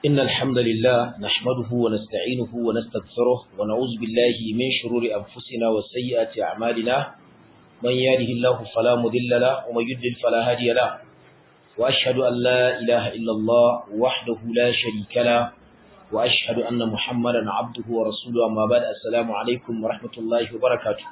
إن الحمد لله نحمده ونستعينه ونستغفره ونعوذ بالله من شرور أنفسنا وسيئات أعمالنا من يهده الله فلا مضل له ومن يضلل فلا هادي له وأشهد أن لا إله إلا الله وحده لا شريك له وأشهد أن محمدا عبده ورسوله أما بعد السلام عليكم ورحمة الله وبركاته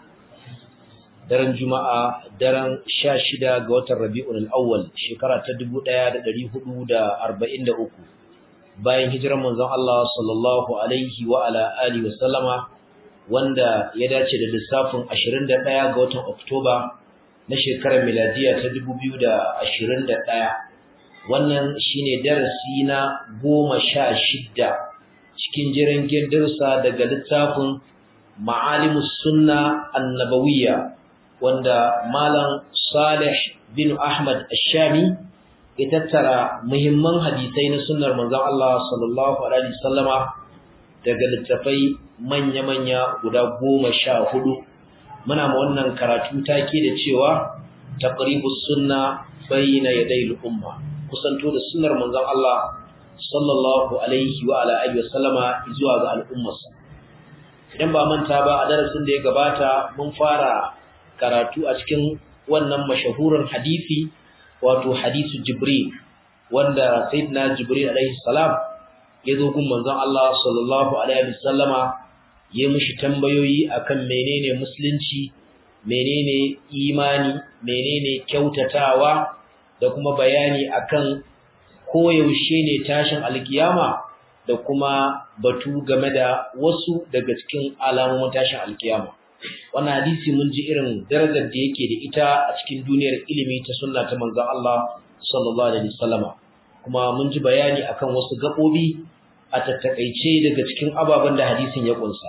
daren juma'a daren sha shida ga watan rabi'un al'awwal shekara ta dubu ɗaya da ɗari hudu da arba'in da uku bayan hijirar manzon Allah sallallahu alaihi wa ala alihi wa sallama wanda ya dace da lissafin ashirin da ɗaya ga watan oktoba na shekarar miladiya ta dubu biyu da ashirin da ɗaya wannan shine darasi na goma sha shidda cikin jiran darussa daga littafin ma'alimus sunna annabawiyya wanda Malam Salih bin Ahmad Ash-Shami ya tattara muhimman hadisai na sunnar manzon Allah sallallahu alaihi wasallama daga littafai manya-manya guda goma sha hudu muna ma wannan karatu take da cewa taqribus sunna bayna yaday al-umma kusanto da sunnar manzon Allah sallallahu alaihi wa ala alihi wasallama zuwa ga al'ummarsa idan ba manta ba a darasin da ya gabata mun fara karatu a cikin wannan mashahurar hadisi wato hadisu jibril wanda sayyidina jibril alaihi salam ya zo gun manzon Allah sallallahu alaihi wasallama ya mishi tambayoyi akan menene musulunci menene imani menene kyautatawa da kuma bayani akan koyaushe ne tashin alkiyama da kuma batu game da wasu daga cikin alamomin tashin alkiyama wannan hadisi mun ji irin darajar da yake da ita a cikin duniyar ilimi ta sunna ta manzon Allah sallallahu alaihi wasallama kuma mun ji bayani akan wasu gabobi a tattakaice daga cikin ababen da hadisin ya kunsa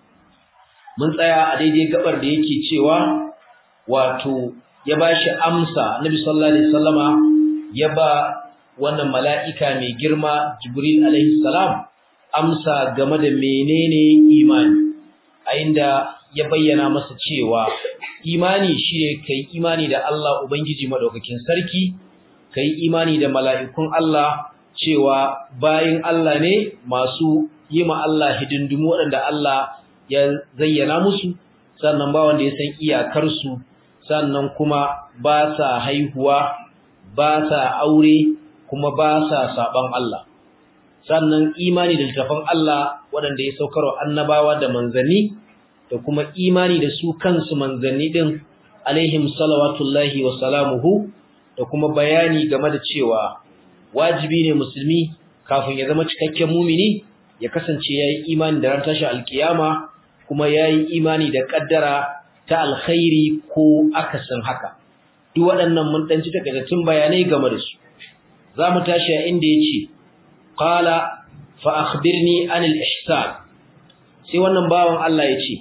mun tsaya a daidai gabar da yake cewa wato ya bashi amsa Annabi sallallahu alaihi wasallama ya ba wannan mala'ika mai girma Jibril alaihi salam amsa game da menene imani a inda ya bayyana masa cewa imani shine kai imani da Allah Ubangiji madaukakin sarki kai imani da mala'ikun Allah cewa bayin Allah ne masu yi ma Allah hidindimu waɗanda Allah ya zayyana musu sannan ba wanda ya san iyakarsu sannan kuma ba sa haihuwa ba sa aure kuma ba sa saban Allah sannan imani da littafin Allah waɗanda ya saukarwa annabawa da manzanni da kuma imani da su kansu manzanni din alaihim salawatullahi wa salamuhu da kuma bayani game da cewa wajibi ne musulmi kafin ya zama cikakken mumini ya kasance yayi imani da ran tashi alkiyama kuma yayi imani da kaddara ta alkhairi ko akasin haka duk waɗannan mun dan ci takaitattun bayanai game da su zamu tashi a inda yace qala fa akhbirni anil ihsan sai wannan bawan Allah yace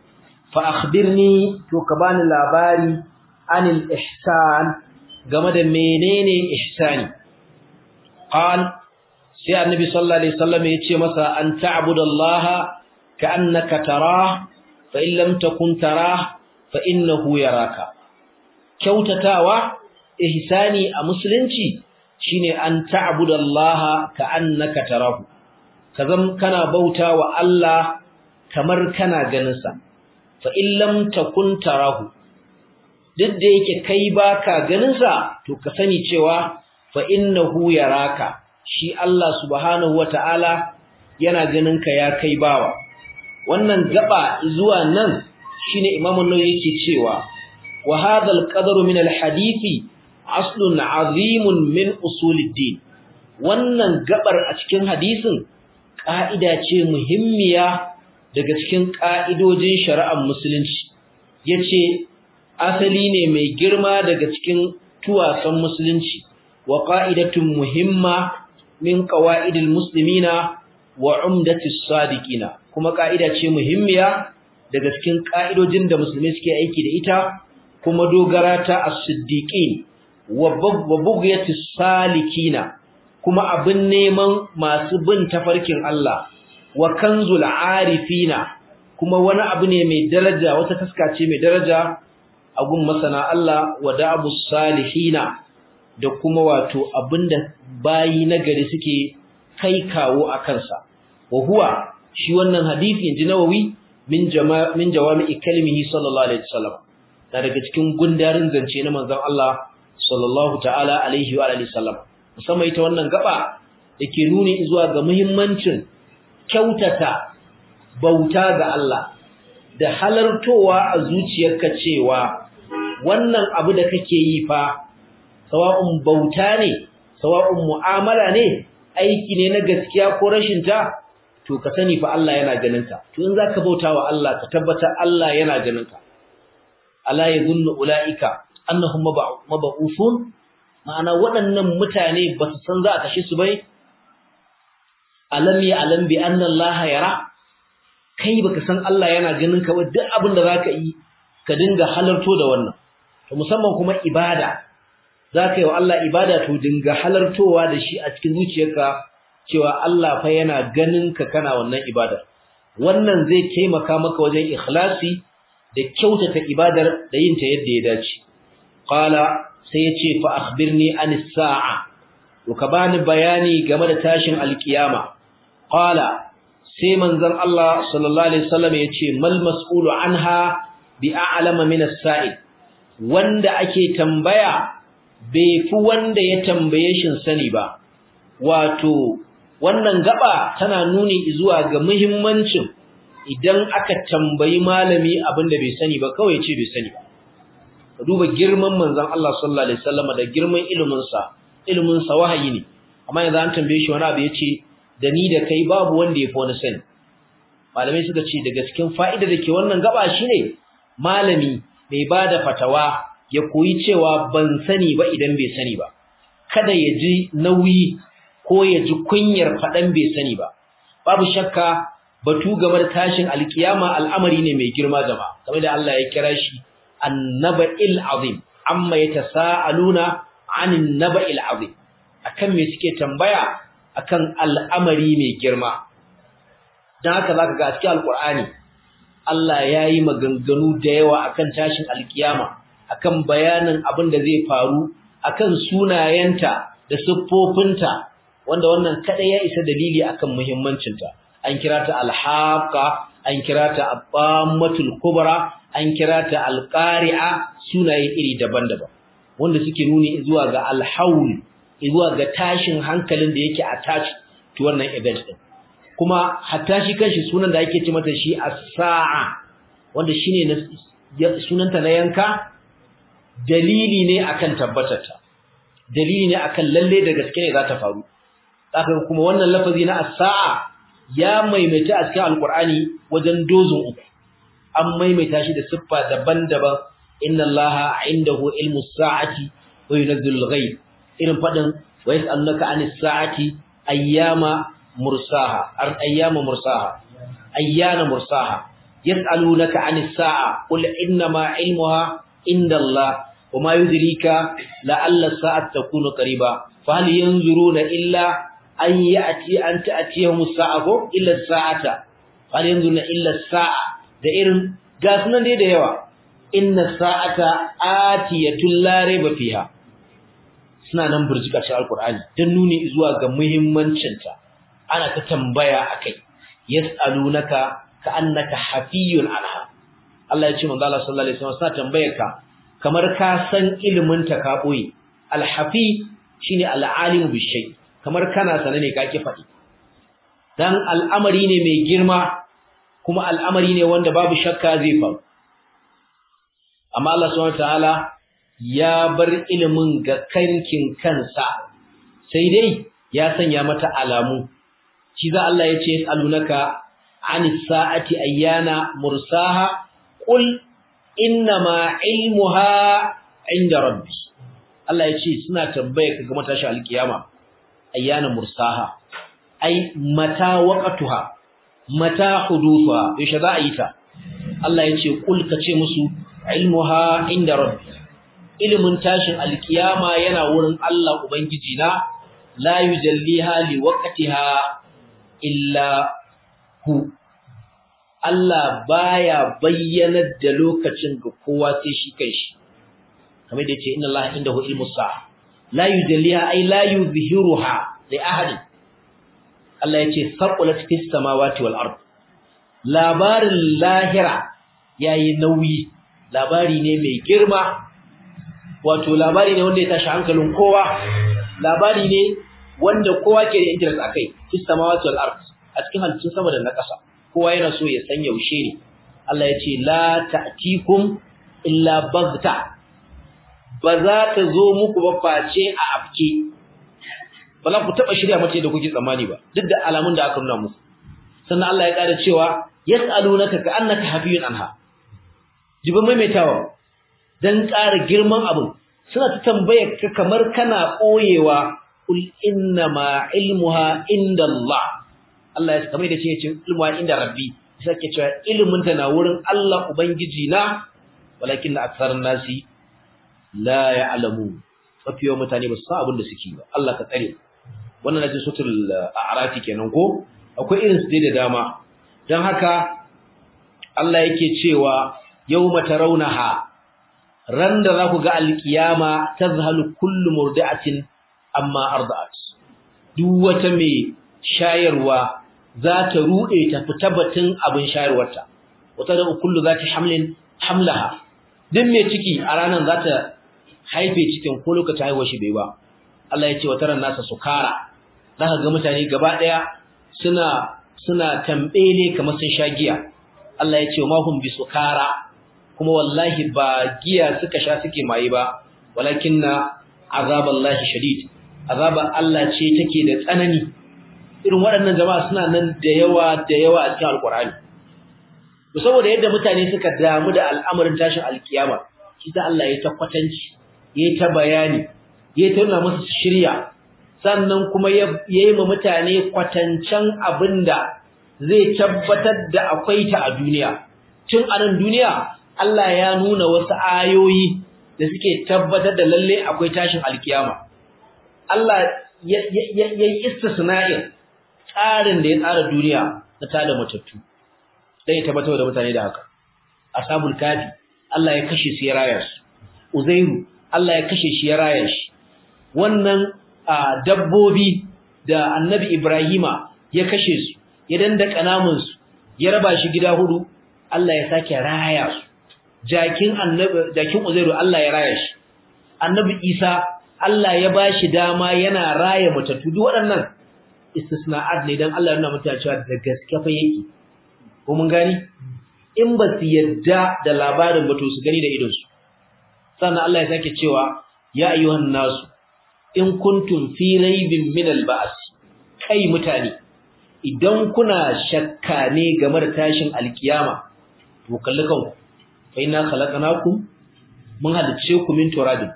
فأخبرني to ka bani labari anil ihsan game da menene ihsani qal sai annabi sallallahu alaihi wasallam yace masa an ta'budallaha ka'annaka tarah fa in lam takun tarah fa innahu yaraka kyautatawa ihsani a musulunci shine an ta'budallaha ka'annaka tarahu kazam kana bautawa Allah kamar kana ganin sa fa illam takun tarahu duk da yake kai baka ganin sa to ka sani cewa fa innahu yaraka shi Allah subhanahu wataala yana ganin ka ya kai bawa wannan gaba zuwa nan shine Imam an-Nawawi yake cewa wa hadha al-qadru min al-hadithi aslun azimun min usuliddin wannan gabar a cikin hadisin ka'ida ce muhimmiya daga cikin ƙa'idojin shari'ar musulunci ya ce asali ne mai girma daga cikin tuwasan musulunci wa ƙa'idatun muhimma min ƙawa'idil musulmina wa umdatis sadiqina kuma ƙa'ida ce muhimmiya daga cikin ƙa'idojin da musulmi suke aiki da ita kuma dogara ta as-siddiqin wa bughyatis salikina kuma abin neman masu bin tafarkin Allah wa kanzul arifina kuma wani abu ne mai daraja wata taska ce mai daraja a gun masana Allah wa da'abus salihina da kuma wato abinda bayi nagari suke kai kawo a kansa wa huwa shi wannan hadisi inji nawawi min jama min jawami'i kalmihi sallallahu alaihi wasallam na daga cikin gundarin zance na manzon Allah sallallahu ta'ala alaihi wa alihi wasallam musamman ita wannan gaba dake nuni zuwa ga muhimmancin kyautata bauta ga Allah da halartowa a zuciyarka cewa wannan abu da kake yi fa sawa'un bauta ne sawa'un mu'amala ne aiki ne na gaskiya ko rashin ta to ka sani fa Allah yana ganin ka to in zaka bauta wa Allah ka tabbata Allah yana ganin ka ala yadhunnu ulaika annahum mab'uthun ma'ana waɗannan mutane ba su san za a kashe su bai alam ya alam bi anna Allah yara kai baka san Allah yana ganin ka ba duk abin da zaka yi ka dinga halarto da wannan to musamman kuma ibada zaka yi wa Allah ibada to dinga halartowa da shi a cikin zuciyarka cewa Allah fa yana ganin ka kana wannan ibada wannan zai taimaka maka wajen ikhlasi da kyautata ibadar da yin ta yadda ya dace qala sai yace fa akhbirni anis sa'a to ka bani bayani game da tashin alkiyama qala sai manzon Allah sallallahu alaihi wasallam yace mal mas'ulu anha bi a'lama min as-sa'il wanda ake tambaya bai fi wanda ya tambaye shin sani ba wato wannan gaba tana nuni zuwa ga muhimmancin idan aka tambayi malami abinda bai sani ba kawai ce bai sani ba ka duba girman manzon Allah sallallahu alaihi wasallam da girman ilimin sa ilimin sa wahayi ne amma yanzu an tambaye shi wani abu yace da ni da kai babu wanda ya fi wani sani malamai suka ce daga cikin fa'ida da ke wannan gaba shine malami mai bada fatawa ya koyi cewa ban sani ba idan bai sani ba kada ya ji nauyi ko ya ji kunyar faɗan bai sani ba babu shakka batu game da tashin alkiyama al'amari ne mai girma jama'a kamar da Allah ya kira shi annaba'il azim amma yatasaaluna anin naba'il azim akan me suke tambaya akan al'amari mai girma dan haka zaka ga cikin alqur'ani Allah yayi maganganu da yawa akan tashin alkiyama akan bayanin abin da zai faru akan sunayenta da siffofinta wanda wannan kada ya isa dalili akan muhimmancinta an kira ta alhaqa an kira ta abamatul kubra an kira ta alqari'a sunaye iri daban-daban wanda suke nuni zuwa ga alhaul zuwa ga tashin hankalin da yake attached to wannan event din kuma hatta shi kanshi sunan da ake ce mata shi as-sa'a wanda shine sunanta na yanka dalili ne akan tabbatarta dalili ne akan lalle da gaske ne za ta faru zaka kuma wannan lafazi na as-sa'a ya maimaita a cikin alqur'ani wajen dozin uku an maimaita shi da siffa daban-daban inna allaha indahu ilmu as-sa'ati wa yunzilu al-ghayb irin fadin wa yas'alunaka anis sa'ati ayyama mursaha ar ayyama mursaha ayyana mursaha yas'alunaka anis sa'a qul inna ma ilmuha inda Allah وما يدريك لعل الساعة تكون قريبا فهل ينظرون إلا أن يأتي أن تأتيهم الساعة إلا الساعة فهل ينظرون إلا الساعة da irin gasunan dai da yawa inna sa'ata atiyatun la raiba fiha suna nan burjika cikin alqur'ani dan nuni zuwa ga muhimmancin ta ana ta tambaya akai yas'alunaka ka'annaka hafiyun anha Allah ya ce manzo Allah sallallahu alaihi wasallam suna tambayar ka kamar ka san ilimin ta ka boye alhafi shine alalimu bishay kamar kana sane ne kake faɗi dan al'amari ne mai girma kuma al'amari ne wanda babu shakka zai faru amma Allah subhanahu wataala ya bar ilimin ga kankin kansa sai dai ya sanya mata alamu shi za Allah ya ce alunaka anis sa'ati ayyana mursaha qul innama ilmuha inda rabbi Allah ya ce suna tambaye ka ga matashi alkiyama ayyana mursaha ai mata waqatuha mata hudufa yaushe za a yi ta Allah ya ce kul ka ce musu ilmuha inda rabbi ilimin tashin alkiyama yana wurin Allah ubangiji na la yujalliha liwaqtiha illa hu Allah baya bayyanar da lokacin ga kowa sai shi kanshi kamar da yake inna Allah indahu ilmu sa'a la yujalliha ay la yuzhiruha li ahadin Allah ya ce saqulat fis samawati wal ard labarin lahira yayi nauyi labari ne mai girma wato labari ne wanda ya tashi hankalin kowa labari ne wanda kowa ke da interest akai fis samawati wal ard a cikin halittun sama da na ƙasa kowa yana so ya san yaushe ne Allah ya ce la ta'tikum illa baghta ba za ta zo muku ba face a afke ba za ku taba shirya mace da kuke tsammani ba duk da alamun da aka nuna muku sannan Allah ya ƙara cewa yas'alunaka ka'annaka hafiyun anha jibin maimaitawa dan ƙara girman abin suna ta tambayar ka kamar kana koyewa kul inna ma ilmuha inda Allah Allah ya kamar da ce ce ilmuha inda rabbi sai ke cewa ilimin ta na wurin Allah ubangiji na walakin aktharun nasi la ya'lamu mafi yawan mutane ba su san abin da suke ba Allah ka tsare wannan naji sutul a'rafi kenan ko akwai irin su da dama dan haka Allah yake cewa yawma tarawnaha ran da za ku ga alkiyama tazhalu kullu murdi'atin amma arda'at duk wata mai shayarwa za ta rude ta fita batun abin shayarwarta wata da kullu zati hamlin hamlaha duk mai ciki a ranar za ta haife cikin ko lokacin haihuwar shi bai ba Allah ya ce wa taran nasa sukara zaka ga mutane gaba daya suna suna tambele kamar sun sha giya Allah ya ce ma hum bi sukara kuma wallahi ba giya suka sha suke maye ba walakinna azaballahi shadid azaban Allah ce take da tsanani irin waɗannan jama'a suna nan da yawa da yawa a cikin alkur'ani to saboda yadda mutane suka damu da al'amarin tashin alkiyama shi ta Allah ya ta kwatanci ya ta bayani ya ta nuna musu shirya sannan kuma ya yi ma mutane kwatancan abinda zai tabbatar da akwai ta a duniya tun a nan duniya Allah ya nuna wasu ayoyi da suke tabbatar da lalle akwai tashin alkiyama Allah ya yi istisna'in tsarin da ya tsara duniya na tada matattu dan ya tabbatar da mutane da haka ashabul kafi Allah ya kashe su ya raya su uzairu Allah ya kashe shi ya raya shi wannan dabbobi da annabi Ibrahima ya kashe su ya dandaka namun su ya raba shi gida hudu Allah ya sake raya su jakin annabi jakin uzairu Allah ya raya shi annabi Isa Allah ya bashi dama yana raya matattu duk waɗannan istisna'at ne dan Allah yana mutane cewa da gaske fa yake ko mun gani in ba su yadda da labarin ba to su gani da idonsu sannan Allah ya sake cewa ya ayyuhan nasu in kuntum fi raibin min al-ba's kai mutane idan kuna shakka ne game da tashin alkiyama to kalli kanku fa inna khalaqnakum mun halice ku min turabin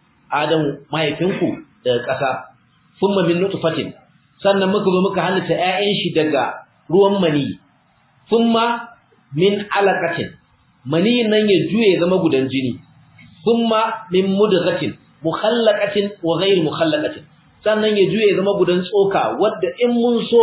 adam mahaifinku daga ƙasa thumma min nutfatin sannan muka zo muka halitta ƴaƴan shi daga ruwan mani thumma min alaqatin mani nan ya juye zama gudan jini thumma min mudghatin mukhallaqatin wa ghayr mukhallaqatin sannan ya juye zama gudan tsoka wanda in mun so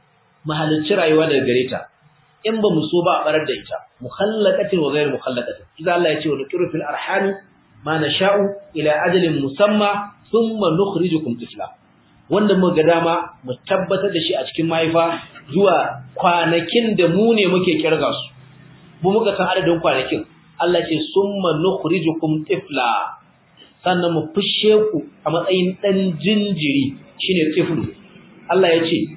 mu halicci rayuwa daga gare ta in ba mu so ba a barar da ita mukhallaqatin wa ghayr mukhallaqatin idan Allah ya ce wa nuqiru fil arham ma nasha'u ila ajalin musamma thumma nukhrijukum tifla wanda muka ga dama mu tabbatar da shi a cikin mahaifa zuwa kwanakin da mu ne muke kirga su mu muka san adadin kwanakin Allah ce summa nukhrijukum tifla sannan mu fushe ku a matsayin dan jinjiri shine tiflu Allah ya ce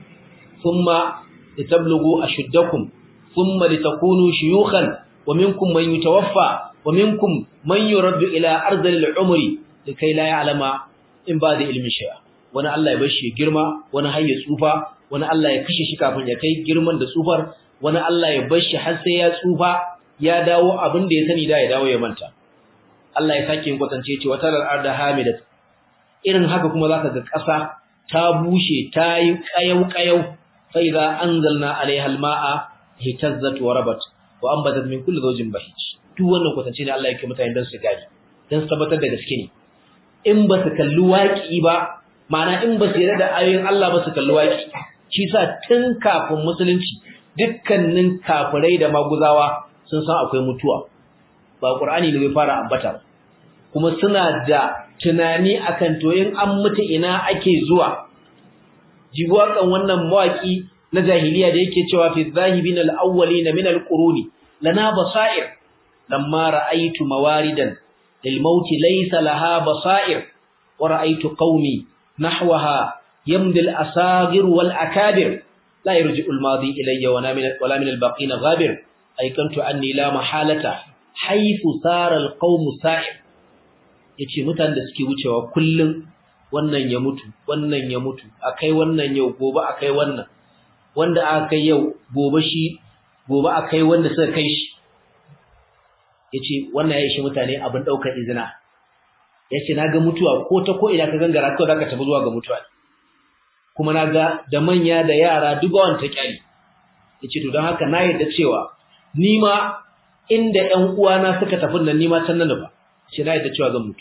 summa litablughu ashuddakum thumma litakunu shuyukhan wa minkum man yutawaffa wa minkum man yuraddu ila ardhil umri likai la ya'lama in ba da ilmin shay'a wani Allah ya bashi girma wani har ya tsufa wani Allah ya kashe shi kafin ya kai girman da tsufar wani Allah ya bashi har sai ya tsufa ya dawo abin da ya sani da ya dawo ya manta Allah ya sake yin kwatance ce wata arda hamidat irin haka kuma zaka ga ƙasa ta bushe ta yi kayau kayau fa idza anzalna alaiha alma'a hitazzat wa rabat wa anbatat min kulli zawjin bahij duk wannan kwatance ne Allah yake mutane dan su gadi dan su tabbatar da gaske ne in ba su kalli waki ba ma'ana in ba su yarda da ayoyin Allah ba su kalli waki shi sa tun kafin musulunci dukkanin kafirai da maguzawa sun san akwai mutuwa ba Qur'ani ne bai fara ambata kuma suna da tunani akan to in an mutu ina ake zuwa jibuwa kan wannan mawaki na jahiliya da yake cewa fi zahibin al-awwalin min al-quruni lana basair lamma ra'aytu mawaridan lil maut laysa laha basair wa ra'aytu qaumi nahwaha yamdi al-asagir wal akabir la yarji'u al-madi ilayya wa min wala min al-baqin ghabir aykantu anni la mahalata haythu sara al-qaum sa'ir yace mutanen da suke wucewa kullun wannan ya mutu wannan ya mutu akai wannan yau gobe akai wannan wanda aka kai yau gobe shi gobe akai wanda suka kai shi yace wannan yayi shi mutane abin daukar izina yace naga mutuwa ko ta ko ina ka gangara ko zaka tafi zuwa ga mutuwa kuma naga da manya da yara dubawan ta kyali yace to don haka na yarda cewa ni ma inda ƴan uwana suka tafi nan ni ma can nan ba shi na yarda cewa zan mutu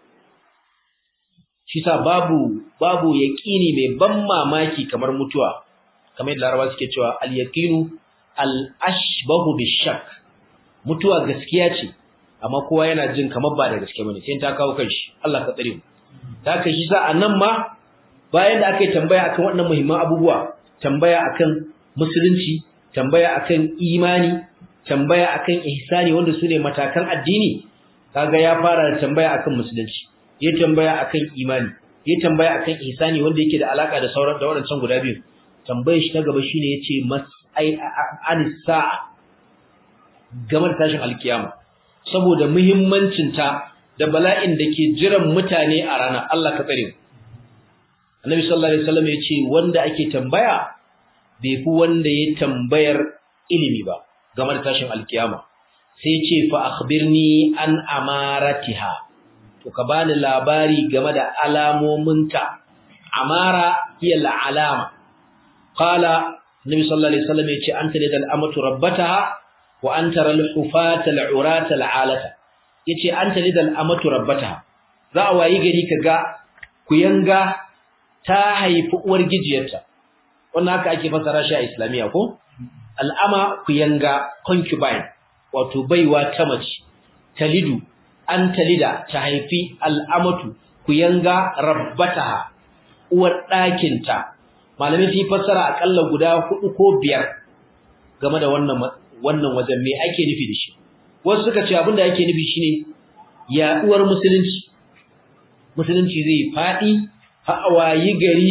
shi sa babu babu yaqini mai ban mamaki kamar mutuwa kamar yadda Larabawa suke cewa al-yaqinu al-ashbahu bish-shak mutuwa gaskiya ce amma kowa yana jin kamar ba da gaske bane sai ta kawo kanshi Allah ka tsare mu ta kai shi sa anan ma bayan da aka yi tambaya akan waɗannan muhimman abubuwa tambaya akan musulunci tambaya akan imani tambaya akan ihsani wanda su ne matakan addini kaga ya fara da tambaya akan musulunci ya tambaya akan imani ya tambaya akan ihsani wanda yake da alaka da sauran da waɗancan guda biyu tambayar shi ta gaba shine yace mas'ai anisa game da tashin alkiyama saboda muhimmancin ta da bala'in da ke jiran mutane a ranar Allah ka tsare mu Annabi sallallahu alaihi wasallam yace wanda ake tambaya bai fi wanda ya tambayar ilimi ba game da tashin alkiyama sai yace fa akhbirni an amaratiha to ka bani labari game da alamominta amara hiya alama qala nabi sallallahu alaihi wasallam yace anta lidal amatu rabbataha wa anta ral hufata al urata al alata yace anta lidal amatu rabbataha za a wayi gari kaga kuyanga ta haifi uwar gijiyarta wannan haka ake fasara shi a islamiya ko al'ama kuyanga concubine wato baiwa ta mace talidu an talida ta haifi al'amatu kuyanga rabbataha uwar ɗakinta malamin fi fassara akalla guda hudu ko biyar game da wannan wannan wajen me ake nufi da shi wasu suka ce abinda ake nufi shine yaduwar musulunci musulunci zai fadi hawayi gari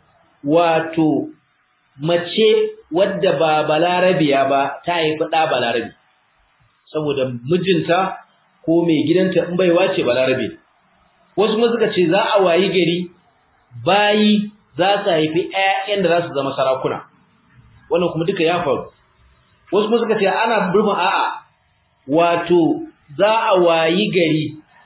wato mace wadda ba balarabiya ba ta haifi da balarabi saboda mijinta ko mai gidanta in baiwa ce balarabe wasu kuma suka ce za a wayi gari bayi za su haifi ƴaƴan da za su zama sarakuna wannan kuma duka ya faru wasu kuma suka ce ana burma a'a wato za a wayi gari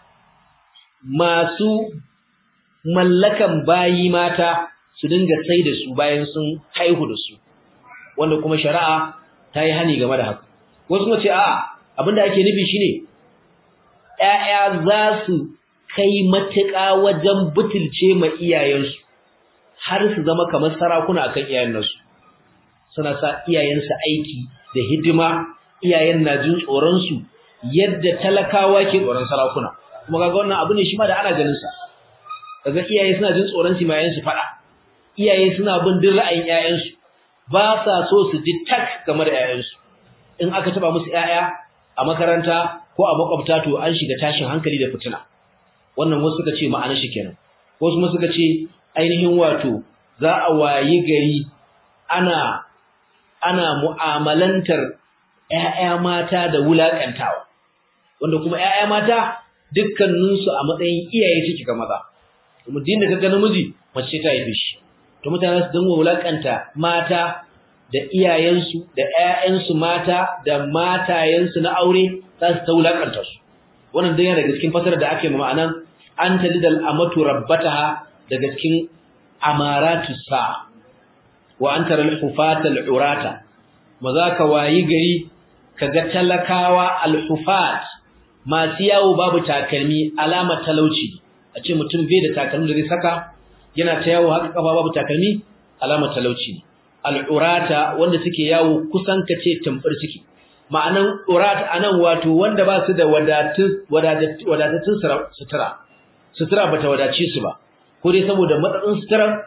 masu mallakan bayi mata su dinga sai da su bayan sun haihu da su wanda kuma shari'a ta yi hani game da haka wasu kuma ce a'a abinda ake nufi shine ƴaƴa za su kai matuƙa wajen butulce ma iyayensu har su zama kamar sarakuna akan iyayen nasu suna sa iyayensu aiki da hidima iyayen na jin tsoron su yadda talakawa ke tsoron sarakuna kuma kaga wannan abu ne shi ma da ana ganin sa kaga iyaye suna jin tsoron su mayan su fada iyaye suna bin din ra'ayin ƴaƴansu ba sa so su ji tak game da ƴaƴansu in aka taba musu ƴaƴa a makaranta ko a makwabta to an shiga tashin hankali da fitina wannan wasu suka ce ma'anar shi kenan wasu kuma suka ce ainihin wato za a wayi gari ana ana mu'amalantar ƴaƴa mata da wulakantawa wanda kuma ƴaƴa mata dukkaninsu a matsayin iyaye suke ga maza kuma din da kaga namiji mace ta haife shi to mutane su dinga wulakanta mata da iyayensu da ƴaƴansu mata da matayensu na aure za su ta wulakanta su wannan dan yana daga cikin fasarar da ake ma'anan an talidal amatu rabbataha daga cikin amaratu sa wa an tara al-hufata al-urata maza ka wayi gari kaga talakawa al-hufat masu yawo babu takalmi alamar talauci a ce mutum bai da takalmi da zai saka yana ta yawo haka kafa babu takalmi alamar talauci al-urata wanda suke yawo kusan kace tamfar suke ma'anan urat anan wato wanda ba su da wadatun wadatun sutura sutura bata wadace su ba ko dai saboda matsatsin sutura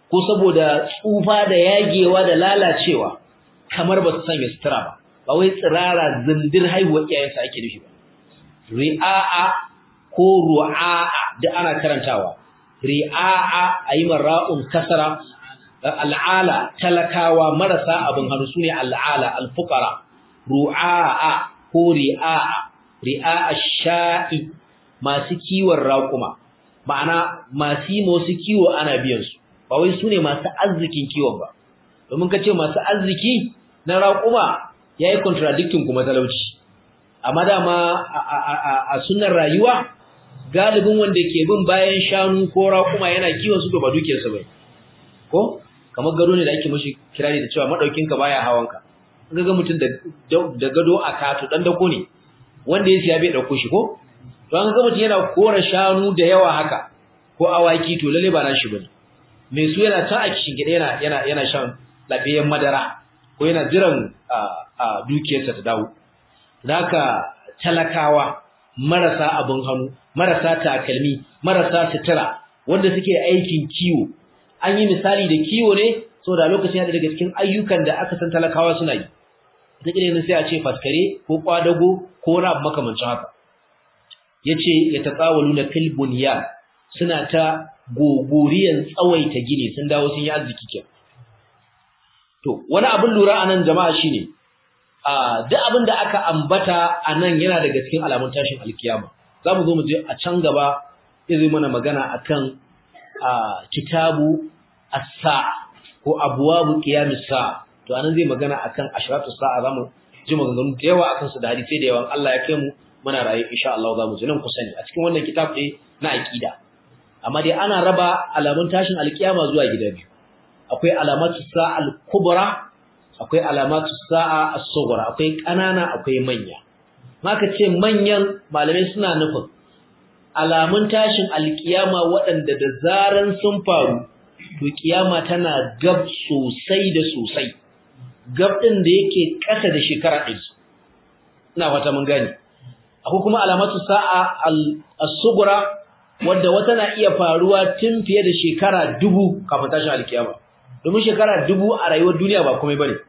ko saboda tsufa da yagewa da lalacewa kamar ba su sanya sutura ba ba wai tsirara zindir haihuwar iyayensa ake nufi ba ri'a'a ko ru'a'a da ana karantawa ri'a'a ayi marra'un kasara al'ala talakawa marasa abin hannu sune al'ala al-fuqara ru'a'a ko ri'a'a ri'a'a sha'i masu kiwon raƙuma ma'ana masu yi masu kiwo ana biyan su ba wai sune masu arzikin kiwon ba domin ka ce masu arziki na raƙuma yayi contradicting kuma talauci amma dama a sunnar rayuwa galibin wanda ke bin bayan shanu ko raƙuma yana kiwon su ba dukiyarsa bai ko kamar gado ne da ake mashi kirari da cewa madaukinka baya hawanka ga ga mutum da gado a kato dan dako ne wanda ya siya bai dauko shi ko to an ga mutum yana kora shanu da yawa haka ko awaki to lalle ba nashi bane mai su yana ta a kishin gida yana yana yana shan lafiyayyen madara ko yana jiran a dukiyarsa ta dawo haka talakawa marasa abin hannu marasa takalmi marasa sutura wanda suke aikin kiwo an yi misali da kiwo ne saboda lokacin yana daga cikin ayyukan da aka san talakawa suna yi ta kire sai a ce faskare ko kwadago ko wani abu makamancin haka yace ya tatawaluna fil bunyan suna ta gogoriyan tsawaita gini sun dawo sun yi arziki ke to wani abin lura anan jama'a shine a duk abin da aka ambata anan yana daga cikin alamun tashin alkiyama zamu zo mu je a can gaba zai mana magana akan kitabu as-sa'a ko abwabu qiyamis sa'a to anan zai magana akan ashratu sa'a zamu ji maganganu da yawa akan su da hadisi da yawan Allah ya kai mu muna raye insha Allah zamu ji nan kusa ne a cikin wannan kitab ɗin na aqida amma dai ana raba alamun tashin alkiyama zuwa gida biyu akwai alamatu sa'a al-kubra akwai alamatu sa'a as-sughra akwai kanana akwai manya maka ce manyan malamai suna nufin alamun tashin alkiyama waɗanda da zaran sun faru to kiyama tana gab sosai da sosai gab din da yake ƙasa da shekara ɗari ina fata mun gane akwai kuma alamatu sa'a as-sughra wanda wata na iya faruwa tun fiye da shekara dubu kafin tashin alkiyama domin shekara dubu a rayuwar duniya ba komai bane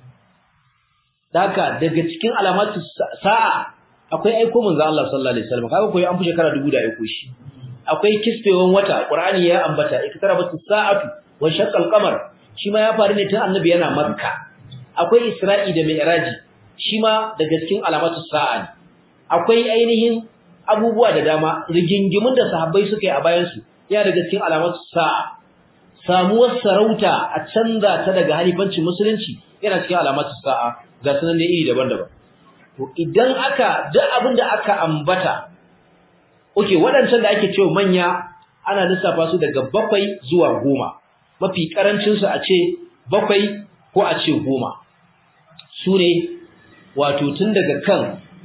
daka daga cikin alamatu sa'a akwai aiko manzo Allah sallallahu alaihi wasallam kaga koyi an fi shekara dubu da aiko shi akwai kisfewan wata qur'ani ya ambata iktarabatu sa'atu wa shaqqal qamar shi ma ya faru ne tun annabi yana makka akwai isra'i da mi'raji shi ma daga cikin alamatu sa'a ne akwai ainihin abubuwa da dama rigingimun da sahabbai suka yi a bayan su ya daga cikin alamatu sa'a samuwar sarauta a canza ta daga halifancin musulunci yana cikin alamatu sa'a ga sunan da iri daban-daban to idan aka duk abin da aka ambata okay waɗancan da ake cewa manya ana lissafa su daga bakwai zuwa goma mafi karancin su a ce bakwai ko a ce goma su ne wato tun daga kan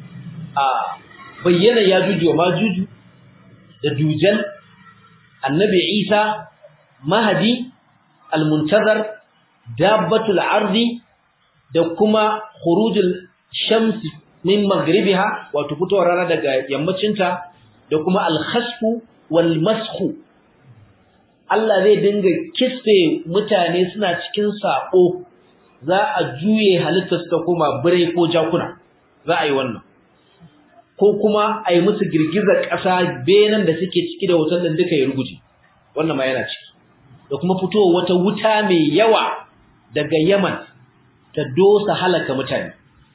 a bayyana ya juju ma juju da dujan annabi isa mahadi almuntazar dabbatul ardi da kuma khurujul shamsi min maghribiha wato fitowar rana daga yammacinta da kuma al-khasfu wal mashu Allah zai dinga kisfe mutane suna cikin sako za a juye halittar su ta koma birai ko jakuna za a yi wannan ko kuma a yi musu girgizar ƙasa benan da suke ciki da wutan din duka ya ruguje wannan ma yana ciki da kuma fitowar wata wuta mai yawa daga Yaman ta dosa halaka mutane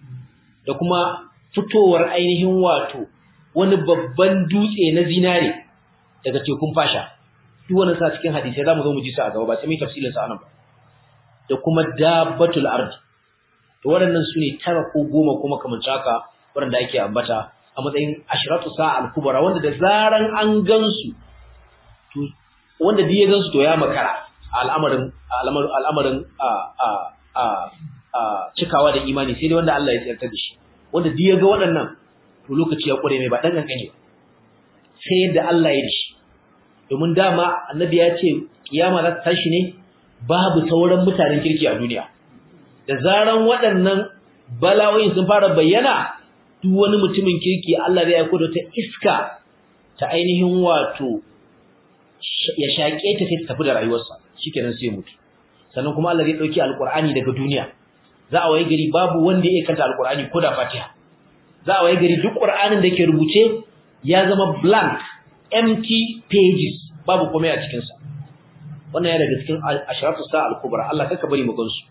da kuma fitowar ainihin wato wani babban dutse na zinare daga tekun fasha duk wannan sa cikin hadisi zamu zo mu ji su a gaba ba sai mu tafsilin sa anan ba da kuma dabbatul ard to waɗannan sune tara ko goma kuma kamar haka waɗanda ake ambata a matsayin ashratu sa'a al-kubra wanda da zaran an gansu to wanda duk ya gansu to ya makara al'amarin al'amarin a a a a cikawa da imani sai dai wanda Allah ya tsarta da shi wanda duk ya ga waɗannan to lokaci ya kure mai ba dan kankane ba sai yadda Allah ya dishi domin dama annabi ya ce kiyama za ta tashi ne babu sauran mutanen kirki a duniya da zaran waɗannan bala'o'in sun fara bayyana duk wani mutumin kirki Allah zai aiko da ta iska ta ainihin wato ya shaƙe ta sai ta tafi da rayuwarsa shikenan sai mutu sannan kuma Allah zai dauki alqur'ani daga duniya za a waye gari babu wanda ya kanta alqur'ani ko da fatiha za a waye gari duk qur'anin da ke rubuce ya zama blank empty pages babu komai a cikin sa wannan ya daga cikin asharatu sa al-kubra Allah kaka bari mu gansu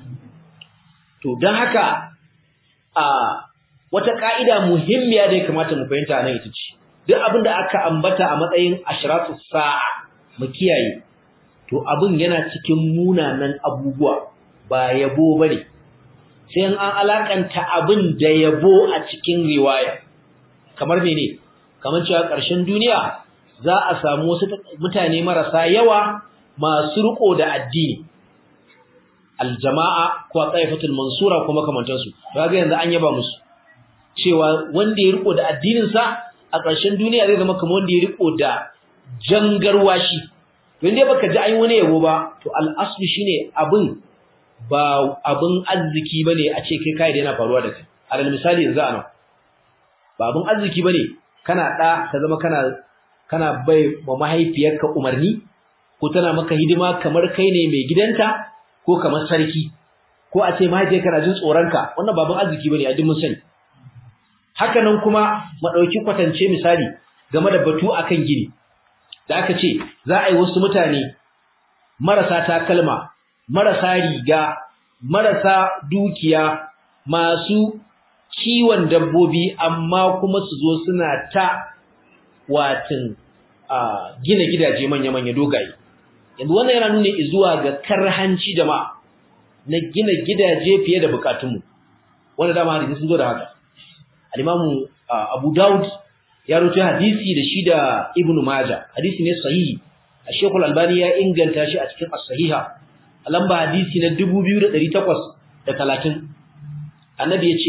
to dan haka a wata ka'ida muhimmiya da ya kamata mu fahimta nan ita ce duk abin da aka ambata a matsayin asharatu sa'a mu kiyaye to abin yana cikin munanan abubuwa ba yabo bane sai an alakanta abin da yabo a cikin riwaya kamar mene kamar cewa ƙarshen duniya za a samu wasu mutane marasa yawa masu riko da addini aljama'a ko qaifatul mansura kuma kamantan su kaga yanzu an yaba musu cewa wanda ya riko da addinin sa a ƙarshen duniya zai zama kamar wanda ya riko da jangarwashi to inda baka ji ai wani yabo ba to al-aslu shine abin ba abin arziki bane a ce kai kai da yana faruwa da kai alal misali yanzu anan ba abin arziki bane kana da ka zama kana kana bai wa mahaifiyarka umarni ko tana maka hidima kamar kai ne mai gidanta ko kamar sarki ko a ce mahaifiyarka na jin tsoronka wannan ba abin arziki bane a duk mun sani haka nan kuma mu dauki kwatance misali game da batu akan gini da aka ce za a yi wasu mutane marasa takalma marasa riga marasa dukiya masu kiwon dabbobi amma kuma su zo suna ta watin gina gidaje manya-manya dogaye yanzu wannan yana nuna zuwa ga karhanci jama'a na gina gidaje fiye da bukatunmu wanda dama hadisi sun zo da haka al-imamu abu daud ya rawaito hadisi da shi da ibnu majah hadisi ne sahihi Sheikh Al-Albani ya inganta shi a cikin as-sahiha a lamba hadisi na 2830 annabi yace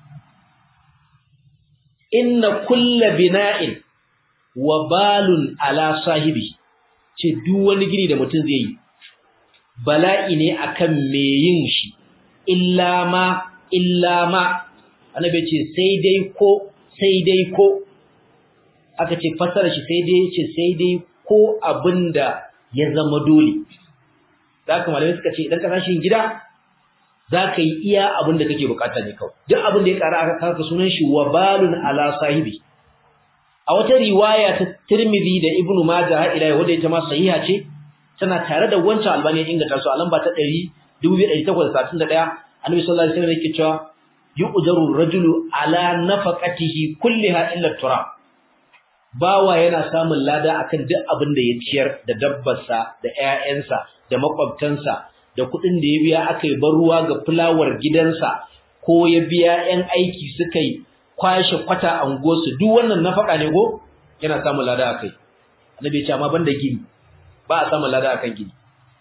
inna kulla bina'in wa balun ala sahibi ce duk wani gini da mutum zai yi bala'i ne akan me yin shi illa ma illa ma annabi ce sai dai ko sai dai ko aka ce fasara shi sai dai ce sai dai ko abinda ya zama dole da haka malamai suka ce idan ka tashi gida za ka yi iya abin da kake bukata ne kawai duk abin da ya kara aka kaka sunan shi wabalun ala sahibi a wata riwaya ta Tirmidhi da Ibn Majah har ila wanda ita ma sahiha ce tana tare da wancan albani ya inganta su a lamba ta 2831 Annabi sallallahu alaihi wasallam yake cewa yu'jaru rajulu ala nafaqatihi kulliha illa turab bawa yana samun lada akan duk abin da ya ciyar da dabbarsa da ƴaƴansa da makwabtansa da kuɗin da ya biya aka yi bar ruwa ga fulawar gidansa ko ya biya ƴan aiki suka yi kwashe kwata a unguwarsu duk wannan nafaka ne ko yana samun lada akai annabi ya ce amma banda gini ba a samun lada akan gini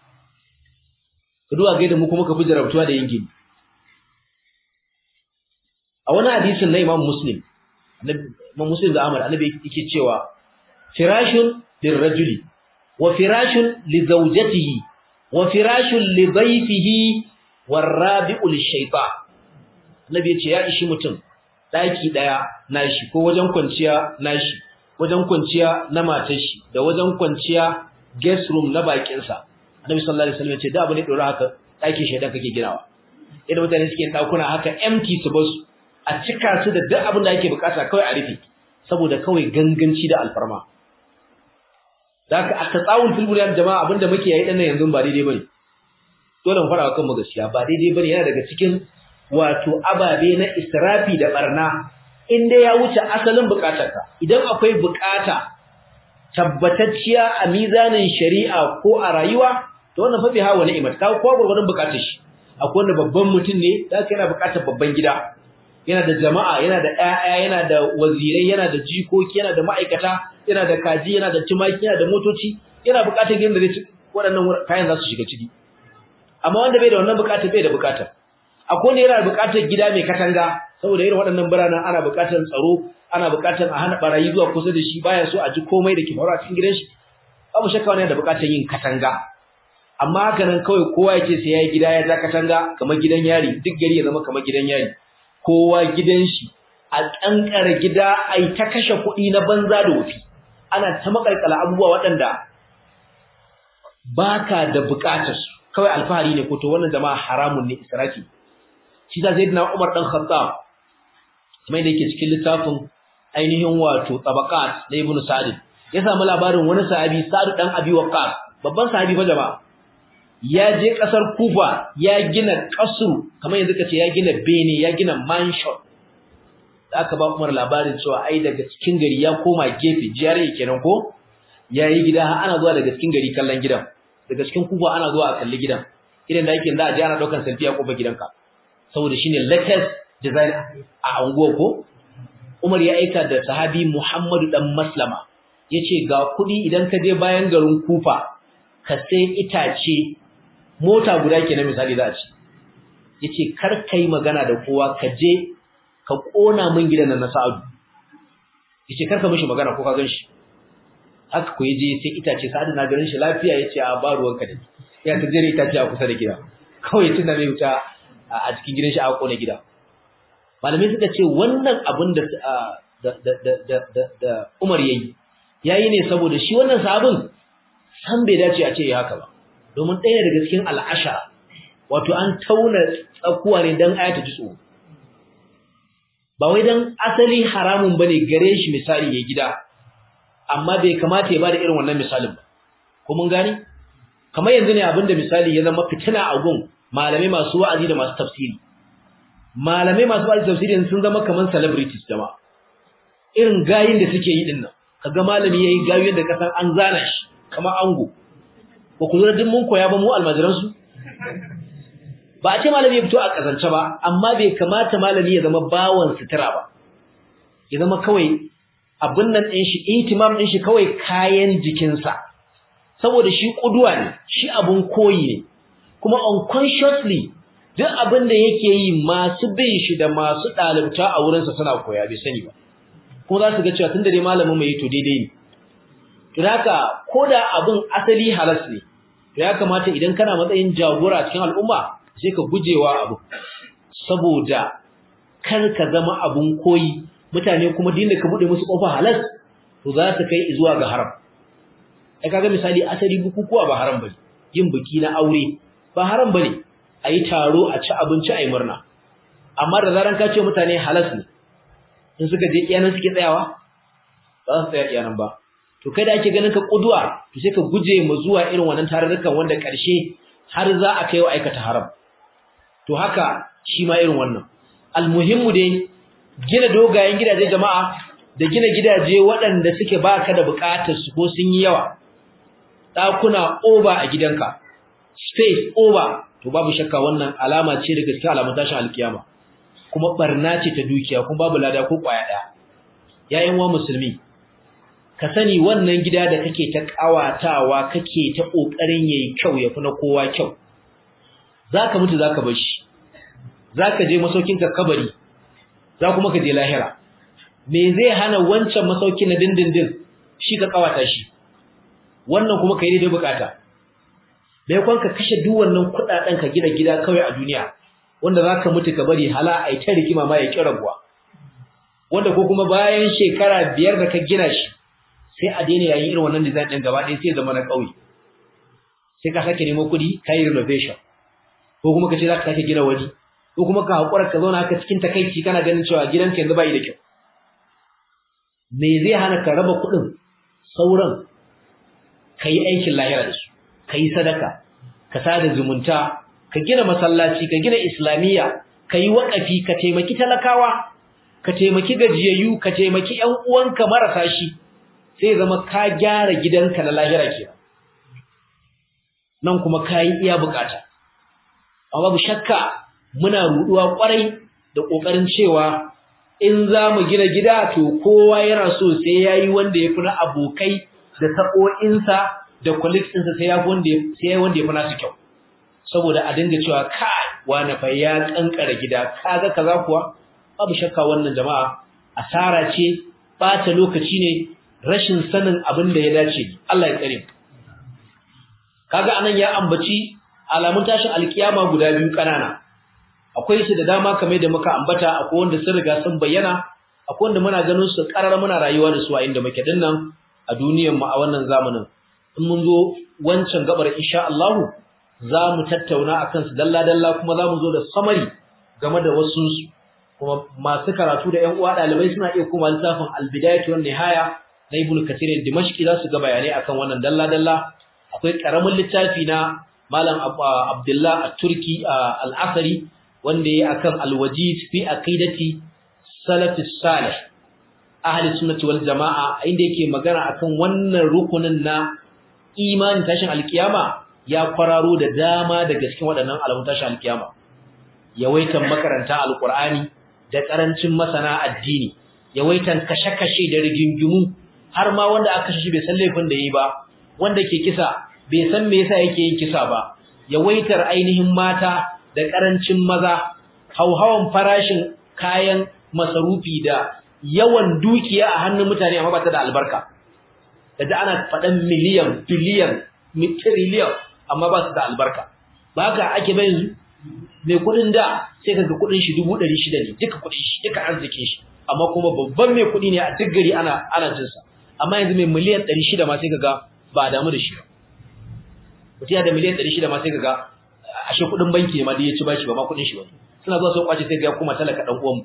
ka duba ga mu kuma ka fi jarabtuwa da yin gini a wani hadisin na Imam Muslim Imam Muslim da Ahmad annabi yake cewa firashun lirrajuli wa firashun li zawjatihi wa firashun li dhayfihi warabi'u lishaytan annabi yace ya ishi mutum daki daya nashi ko wajen kwanciya nashi wajen kwanciya na matar shi da wajen kwanciya guest room na bakin sa annabi sallallahu alaihi wasallam yace da abu ne dora haka daki shedan kake ginawa idan mutane suke dakuna haka empty su basu a cika su da duk abin da ake bukata kawai a rufe saboda kawai ganganci da alfarma zaka aka tsawul fil bunyan jama'a abinda muke yi dan yanzu ba daidai bane dole mu fara kan mu gaskiya ba daidai bane yana daga cikin wato ababe na israfi da barna inda ya wuce asalin bukatarka idan akwai bukata tabbatacciya a mizanin shari'a ko a rayuwa to wannan fa bi hawa ni'imat ka ko gurgurun bukatar shi akwai wanda babban mutum ne zaka yana bukatar babban gida yana da jama'a yana da ƴaƴa yana da wazirai yana da jikoki yana da ma'aikata yana da kaji yana da tumaki yana da motoci yana buƙatar gidan da zai ci waɗannan kayan za su shiga ciki amma wanda bai da wannan buƙatar bai da buƙatar akwai wanda yana da buƙatar gida mai katanga saboda irin waɗannan biranen ana buƙatar tsaro ana buƙatar a hana barayi zuwa kusa da shi baya so a ji komai da ke faruwa cikin gidan shi babu shakka wani yana da buƙatar yin katanga amma haka nan kawai kowa ya ce sai ya yi gida ya ja katanga kamar gidan yari duk gari ya zama kamar gidan yari kowa gidan shi a kankara gida ai ta kashe kuɗi na banza da wufi ana ta makalkala abubuwa waɗanda baka da bukatar su kawai alfahari ne ko to wannan jama'a haramun ne israfi shi da sayyidina Umar dan Khattab kuma da yake cikin littafin ainihin wato tabaqat na Ibn Sa'd ya samu labarin wani sahabi Sa'd dan Abi Waqqas babban sahabi fa jama'a ya je kasar Kufa ya gina kasru kamar yanzu kace ya gina bene ya gina mansion aka ba Umar labarin cewa ai daga cikin gari ya koma gefe jiyare kenan ko yayi gida har ana zuwa daga cikin gari kallon gidan daga cikin Kufa ana zuwa a kalli gidan idan da yake da a ji ana daukan selfie a kofar gidanka saboda shine latest design a anguwa ko Umar ya aika da sahabi Muhammadu dan Maslama yace ga kudi idan ka je bayan garin Kufa ka sai itace mota guda kenan misali za a ci yace kar kai magana da kowa ka je ka kona min gidan nan na Sa'adu yace kar ka mishi magana ko ka ganshi haka ko yaje sai itace Sa'adu na garin shi lafiya yace a ba ruwanka da ya ta jere itace a kusa da gida kawai tunda mai wuta a cikin gidan shi aka kona gida malamai suka ce wannan abin da da Umar yayi yayi ne saboda shi wannan sabon san bai dace a ce ya haka ba domin ɗaya daga cikin al'ashara wato an tauna tsakuwa ne dan ayata ji tsoro ba wai dan asali haramun bane gare shi misali ya gida amma bai kamata ya bada irin wannan misalin ba ko mun gane kamar yanzu ne abinda misali ya zama fitina a gun malamai masu wa'azi da masu tafsiri malamai masu wa'azi tafsiri sun zama kaman celebrities jama'a irin gayin da suke yi dinnan kaga malami yayi gayin da kasan an zana shi kamar ango ba ku lura din mun koya ba mu almajiran su ba a ce malami ya fito a kazance ba amma bai kamata malami ya zama bawan sutura ba ya zama kawai abin nan din shi intimam din shi kawai kayan jikinsa saboda shi kuduwa ne shi abun koyi ne kuma unconsciously duk abin da yake yi masu bin shi da masu dalibta a wurinsa suna koya bai sani ba kuma za su ga cewa tunda dai malamin mai to daidai ne to haka koda abin asali halas ne to ya kamata idan kana matsayin jagora cikin al'umma sai ka gujewa abu saboda kar ka zama abun koyi mutane kuma dinda ka bude musu kofa halas to za ta kai zuwa ga haram ai kaga misali asali bukukuwa ba haram bane yin biki na aure ba haram bane ayi taro a ci abinci ayi murna amma da zaran ka ce mutane halas ne in suka je iyanan suke tsayawa ba su tsaya iyanan ba to kai da ake ganin ka kuduwa to sai ka guje mu zuwa irin wannan tarurrukan wanda karshe har za a kai wa aikata haram to haka shi ma irin wannan almuhimmu dai gina dogayen gidaje jama'a da gina gidaje waɗanda suke baka da buƙatar su ko sun yi yawa ɗakuna over a gidanka space over to babu shakka wannan alama ce da gaskiya alamun tashin alkiyama kuma barna ce ta dukiya kuma babu lada ko kwaya ɗaya yayin wa musulmi ka sani wannan gida da kake ta kawatawa kake ta kokarin yayi kyau yafi na kowa kyau zaka mutu zaka bar shi zaka je masaukin ka kabari za kuma ka je lahira me zai hana wancan masauki na dindindin shi ka kawata shi wannan kuma kai daidai bukata bai kwan ka kashe duk wannan kudaden ka gina gida kawai a duniya wanda zaka mutu ka bari hala ai ta rigima ma ya kirabuwa wanda ko kuma bayan shekara biyar da ka gina shi sai a daina yayin irin wannan design din gaba ɗaya sai zama na ƙauye sai ka sake nemo kuɗi ka yi renovation ko kuma ka ce za ka sake gina wani ko kuma ka haƙura ka zauna haka cikin takaici kana ganin cewa gidanka yanzu ba yi da kyau me zai hana ka raba kuɗin sauran ka yi aikin lahira da su ka yi sadaka ka sada zumunta ka gina masallaci ka gina islamiyya ka yi waƙafi ka taimaki talakawa ka taimaki gajiyayyu ka taimaki ƴan uwanka marasa shi sai zama ka gyara gidanka na lahira kenan nan kuma ka yi iya bukata amma babu shakka muna ruduwa kwarai da kokarin cewa in za mu gina gida to kowa yana so sai yayi wanda ya fi na abokai da sako'insa da colleagues ɗinsa sai ya wanda sai wanda ya fi nasu kyau saboda a dinga cewa kai wani fa ya kankara gida kaga kaza kuwa babu shakka wannan jama'a asara ce bata lokaci ne rashin sanin abin da ya dace Allah ya tsare kaga anan ya ambaci alamun tashin alkiyama guda biyu kanana akwai su da dama kamar da muka ambata akwai wanda sun riga sun bayyana akwai wanda muna ganin su karar muna rayuwa da su a inda muke dinnan a duniyar mu a wannan zamanin in mun zo wancan gabar insha Allah za mu tattauna akan su dalla dalla kuma za mu zo da samari game da wasu kuma masu karatu da ƴan uwa dalibai suna iya kuma littafin al-bidayatu wan nihaya na Ibn Kathir Dimashqi za su ga bayanai akan wannan dalla dalla akwai karamin littafi na Malam Abdullah At-Turki Al-Asari wanda yayi akan al-wajiz fi aqidati salafis salih ahli sunnati wal jamaa inda yake magana akan wannan rukunin na imanin tashin alkiyama ya kwararo da dama daga cikin waɗannan alamun tashin alkiyama yawaitan makaranta alqur'ani da karancin masana addini yawaitan kashe-kashe da rigingimu har ma wanda aka kashe shi bai san laifin da yi ba wanda ke kisa bai san me yasa yake yin kisa ba yawaitar ainihin mata da karancin maza hauhawan farashin kayan masarufi da yawan dukiya a hannun mutane amma ba ta da albarka kaje ana faɗan miliyan biliyan trillion amma ba su da albarka ba haka ake bai yanzu mai kuɗin da sai kaga kuɗin shi dubu ɗari shida ne duka kuɗin shi duka arzikin shi amma kuma babban mai kuɗi ne a duk gari ana ana jinsa amma yanzu mai miliyan ɗari shida ma sai kaga ba damu da shi ba mutum ya da miliyan ɗari shida ma sai kaga ashe kuɗin banki ne ma da ya ci bashi ba ma kuɗin shi ba suna zuwa sun kwace sai ga kuma talaka ɗan uwan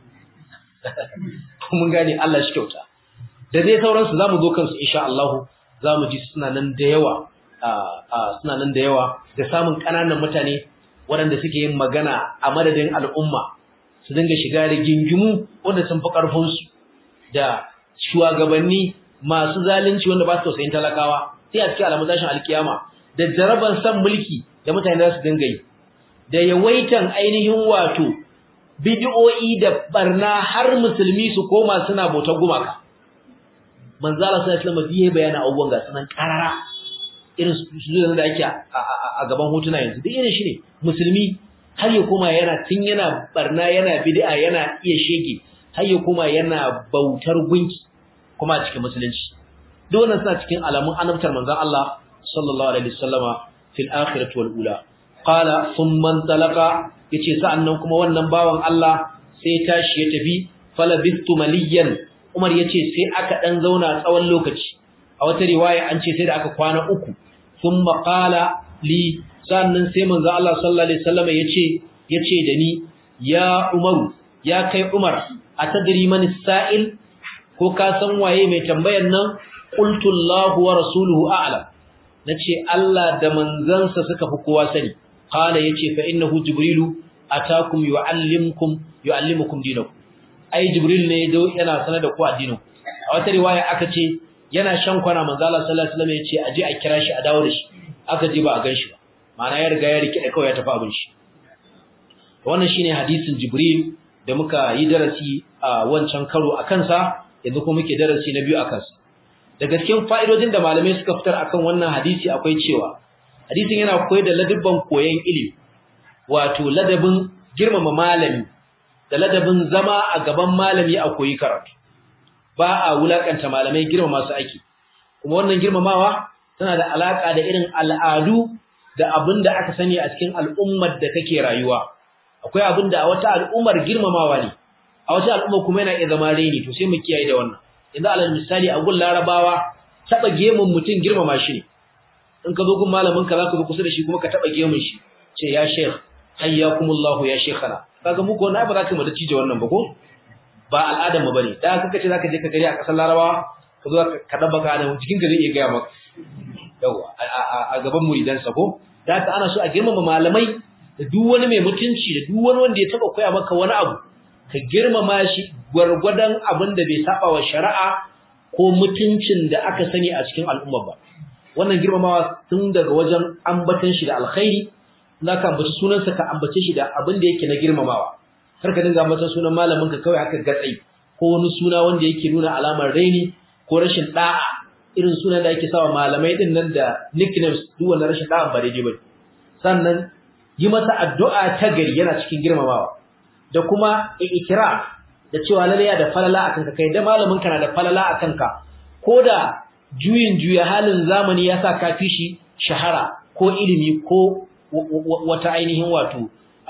mun gane Allah shi kyauta da dai sauransu zamu zo kansu insha Allah zamu ji suna nan da yawa suna nan da yawa da samun kananan mutane waɗanda suke yin magana a madadin al'umma su dinga shiga da gingimu wanda sun fi karfin su da shugabanni masu zalunci wanda ba su tausayin talakawa sai a cikin alamun tashin alkiyama da jaraban san mulki da mutane za su dinga yi da yawaitan ainihin wato bid'o'i da barna har musulmi su koma suna bautar gumaka manzo Allah sallallahu alaihi wasallam ya bayana abubuwan ga sunan karara irin su da ake a gaban hotuna yanzu duk irin shi ne musulmi har ya koma yana tun yana barna yana bid'a yana iya shege har ya koma yana bautar gunki kuma a cikin musulunci duk wannan suna cikin alamun annabtar manzon Allah sallallahu alaihi wasallama fil akhirati wal ula qala thumma talaqa yace sa'annan kuma wannan bawan Allah sai tashi ya tafi falabistu maliyan Umar yace sai aka dan zauna tsawon lokaci a wata riwaya an ce sai da aka kwana uku thumma qala li sannan sai manzo Allah sallallahu alaihi wasallam yace yace da ni ya Umar ya kai Umar atadri man sa'il ko ka san waye mai tambayar nan qultu Allah wa rasuluhu a'lam nace Allah da manzansa suka fi kowa sani qala yace fa innahu jibrilu atakum yuallimukum yuallimukum dinakum ai jibril ne yana sanar da ku addinin a wata riwaya aka ce yana shan kwana manzo Allah sallallahu alaihi wasallam yace aje a kira shi a dawo da shi aka je ba a ganshi ba ma'ana ya riga ya rike da kawai ya tafi abin shi wannan shine hadisin jibril da muka yi darasi a wancan karo a kansa yanzu kuma muke darasi na biyu a kansa daga cikin fa'idodin da malamai suka fitar akan wannan hadisi akwai cewa hadisin yana koyar da ladabban koyon ilimi wato ladabin girmama malami da ladabin zama a gaban malami a koyi karatu ba a wulakanta malamai girmama su ake kuma wannan girmamawa tana da alaka da irin al'adu da abin da aka sani a cikin al'ummar da kake rayuwa akwai abin da a wata al'ummar girmamawa ne a wata al'umma kuma yana iya zama raini to sai mu kiyaye da wannan yanzu alal misali a gun larabawa taba gemun mutum girmama shi ne in ka zo gun malamin ka zaka zo kusa da shi kuma ka taba gemun shi ce ya sheikh hayyakumullahu ya sheikhana kaga muku wannan ba za ka mada cije wannan ba ko ba al'adar mu bane da kaka ce zaka je ka gari a kasar larabawa ka zo ka dabba ka da jikin ka zai iya ga maka yawa a gaban muridan sa ko da haka ana so a girmama malamai da duk wani mai mutunci da duk wani wanda ya taba koya maka wani abu ka girmama shi gwargwadon abin da bai saba wa shari'a ko mutuncin da aka sani a cikin al'umma ba wannan girmamawa tun daga wajen ambatan shi da alkhairi za ka ambaci sunansa ka ambace shi da abin da yake na girmamawa kar ka dinga ambatan sunan malamin ka kawai haka gatsai ko wani suna wanda yake nuna alamar raini ko rashin da'a irin sunan da ake sawa malamai din nan da nicknames duk wannan rashin da'a ba daidai bane sannan yi masa addu'a ta gari yana cikin girmamawa da kuma ikira da cewa lalle ya da falala akan ka kai da malamin ka na da falala akan ka ko da juyin juya halin zamani ya sa ka fi shi shahara ko ilimi ko wata ainihin wato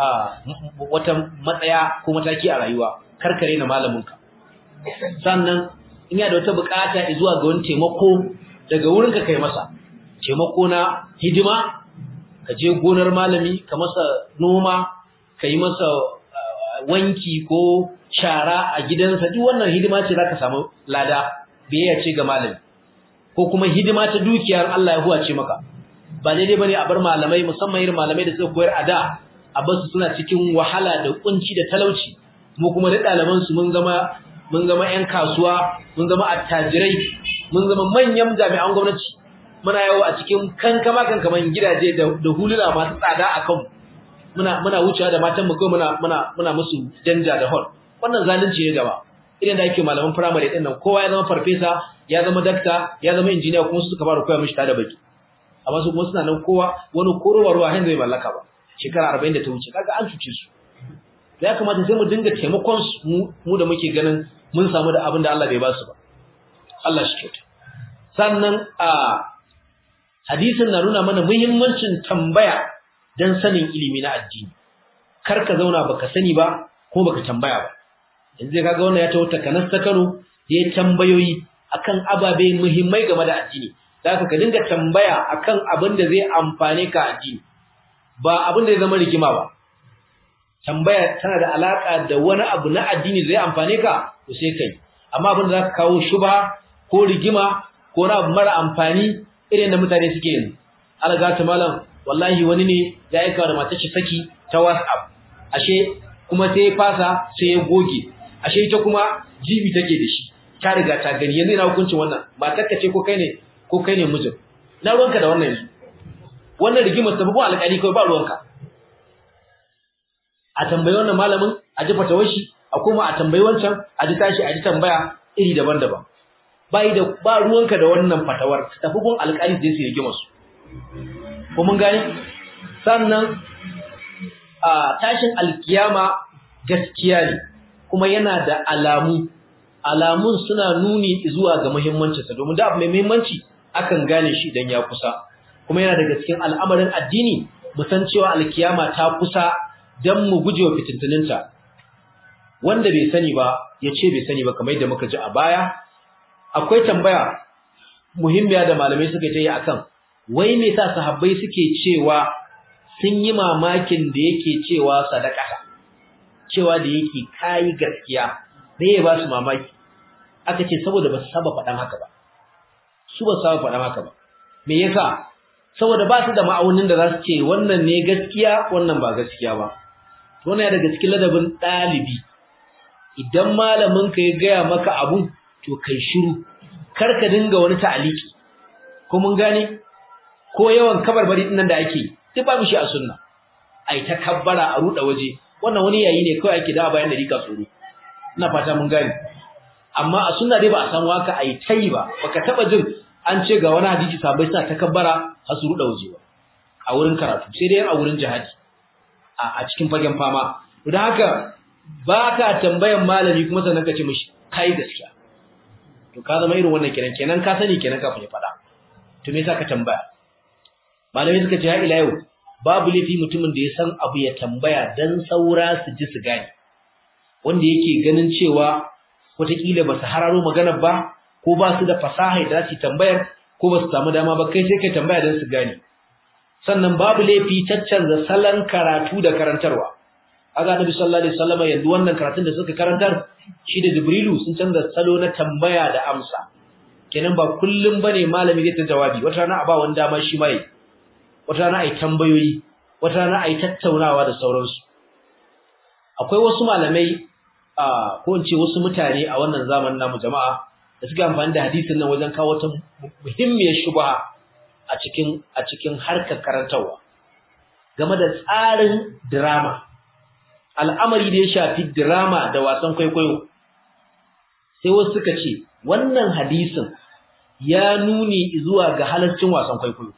wata matsaya ko mataki a rayuwa karkare na malaminka sannan in ya da wata bukata zuwa ga wani taimako daga wurinka kai masa taimako na hidima ka je gonar malami ka masa noma ka yi masa wanki ko shara a gidansa duk wannan hidima ce zaka samu lada biyayya ce ga malami ko kuma hidima ta dukiyar Allah ya huwace maka ba daidai bane a bar malamai musamman irin malamai da suka koyar a da a basu suna cikin wahala da kunci da talauci mu kuma da ɗaliban su mun zama mun zama ƴan kasuwa mun zama attajirai mun zama manyan jami'an gwamnati muna yawo a cikin kankama kankaman gidaje da huluna masu tsada a kanmu muna muna wucewa da matan mu kawai muna muna muna musu danja da hall wannan zalunci ne gaba idan da ake malaman primary din nan kowa ya zama farfesa ya zama dakta ya zama injiniya kuma su suka fara koya mishi tada baki amma su kuma suna nan kowa wani korowa ruwa hin zai mallaka ba shekara 40 da ta wuce kaga an cuce su ya kamata sai mu dinga taimakon su mu da muke ganin mun samu da abin da Allah bai ba su ba Allah shi kyauta sannan a hadisin na nuna mana muhimmancin tambaya dan sanin ilimi na addini kar ka zauna baka sani ba ko baka tambaya ba yanzu kaga wannan ya tawo takanas ta Kano ya tambayoyi akan ababe muhimmai game da addini zaka ka dinga tambaya akan abin da zai amfane ka addini ba abin da zai zama rigima ba tambaya tana da alaka da wani abu na addini zai amfane ka to sai kai amma abin da zaka kawo shubha ko rigima ko na abu mara amfani irin da mutane suke yanzu alga ta malam wallahi wani ne ya aika da matar shi saki ta WhatsApp ashe kuma sai ya fasa sai ya goge ashe ita kuma jibi take da shi ta riga ta gani yanzu ina hukuncin wannan matar ka ce ko kai ne ko kai ne mijin na ruwanka da wannan yanzu wannan rigimar sababin alƙali kawai ba ruwanka a tambayi wannan malamin a ji fatawar shi a koma a tambayi wancan a ji tashi a ji tambaya iri daban-daban bai da ba ruwanka da wannan fatawar tafi gun alƙali da su rigimar su ko mun gane sannan a tashin alkiyama gaskiya ne kuma yana da alamu alamun suna nuni zuwa ga muhimmancinsa domin da abu mai muhimmanci akan gane shi idan ya kusa kuma yana daga cikin al'amarin addini mu san cewa alkiyama ta kusa dan mu gujewa fitintuninta wanda bai sani ba ya ce bai sani ba kamar yadda muka ji a baya akwai tambaya muhimmiya da malamai suka yi akan wai me yasa sahabbai suke cewa sun yi mamakin da yake cewa sadaka cewa da yake kai gaskiya da ya ba su mamaki aka ce saboda ba su saba faɗan haka ba su ba su saba faɗan haka ba me yasa saboda ba su da ma'aunin da za su ce wannan ne gaskiya wannan ba gaskiya ba wannan ya daga cikin ladabin ɗalibi idan malamin ka ya gaya maka abu to kai shiru kar ka dinga wani ta'aliki ko mun gane ko yawan kabarbari din nan da ake duk babu shi a sunna ai ta kabbara a ruda waje wannan wani yayi ne kawai ake da bayan da rika tsoro ina fata mun gane amma a sunna dai ba a samu haka ai tai ba baka taba jin an ce ga wani hadisi sabai suna ta kabbara har su ruda waje ba a wurin karatu sai dai a wurin jihadi a cikin fagen fama don haka ba ka tambayan malami kuma sannan ka ce mishi kai gaskiya to ka zama irin wannan kenan kenan ka sani kenan kafin ya faɗa to me yasa ka tambaya malami suka ce ha ila yau babu laifi mutumin da ya san abu ya tambaya dan saura su ji su gane wanda yake ganin cewa wataƙila ba su hararo maganar ba ko ba su da fasaha da za su tambayar ko ba su samu dama ba kai sai kai tambaya dan su gane sannan babu laifi caccanza salon karatu da karantarwa aga nabi sallallahu alaihi wasallam yanzu wannan karatun da suka karantar shi da jibrilu sun canza salo na tambaya da amsa kenan ba kullum bane malami zai ta jawabi wata rana a ba wani dama shi mai wata rana ai tambayoyi wata rana ai tattaunawa da sauransu akwai wasu malamai a ko in ce wasu mutane a wannan zamanin namu jama'a da suke amfani da hadisin nan wajen kawo wata muhimmiyar shubha a cikin a cikin harkar karantarwa game da tsarin drama al'amari da ya shafi drama da wasan kwaikwayo sai wasu suka ce wannan hadisin ya nuni zuwa ga halaccin wasan kwaikwayo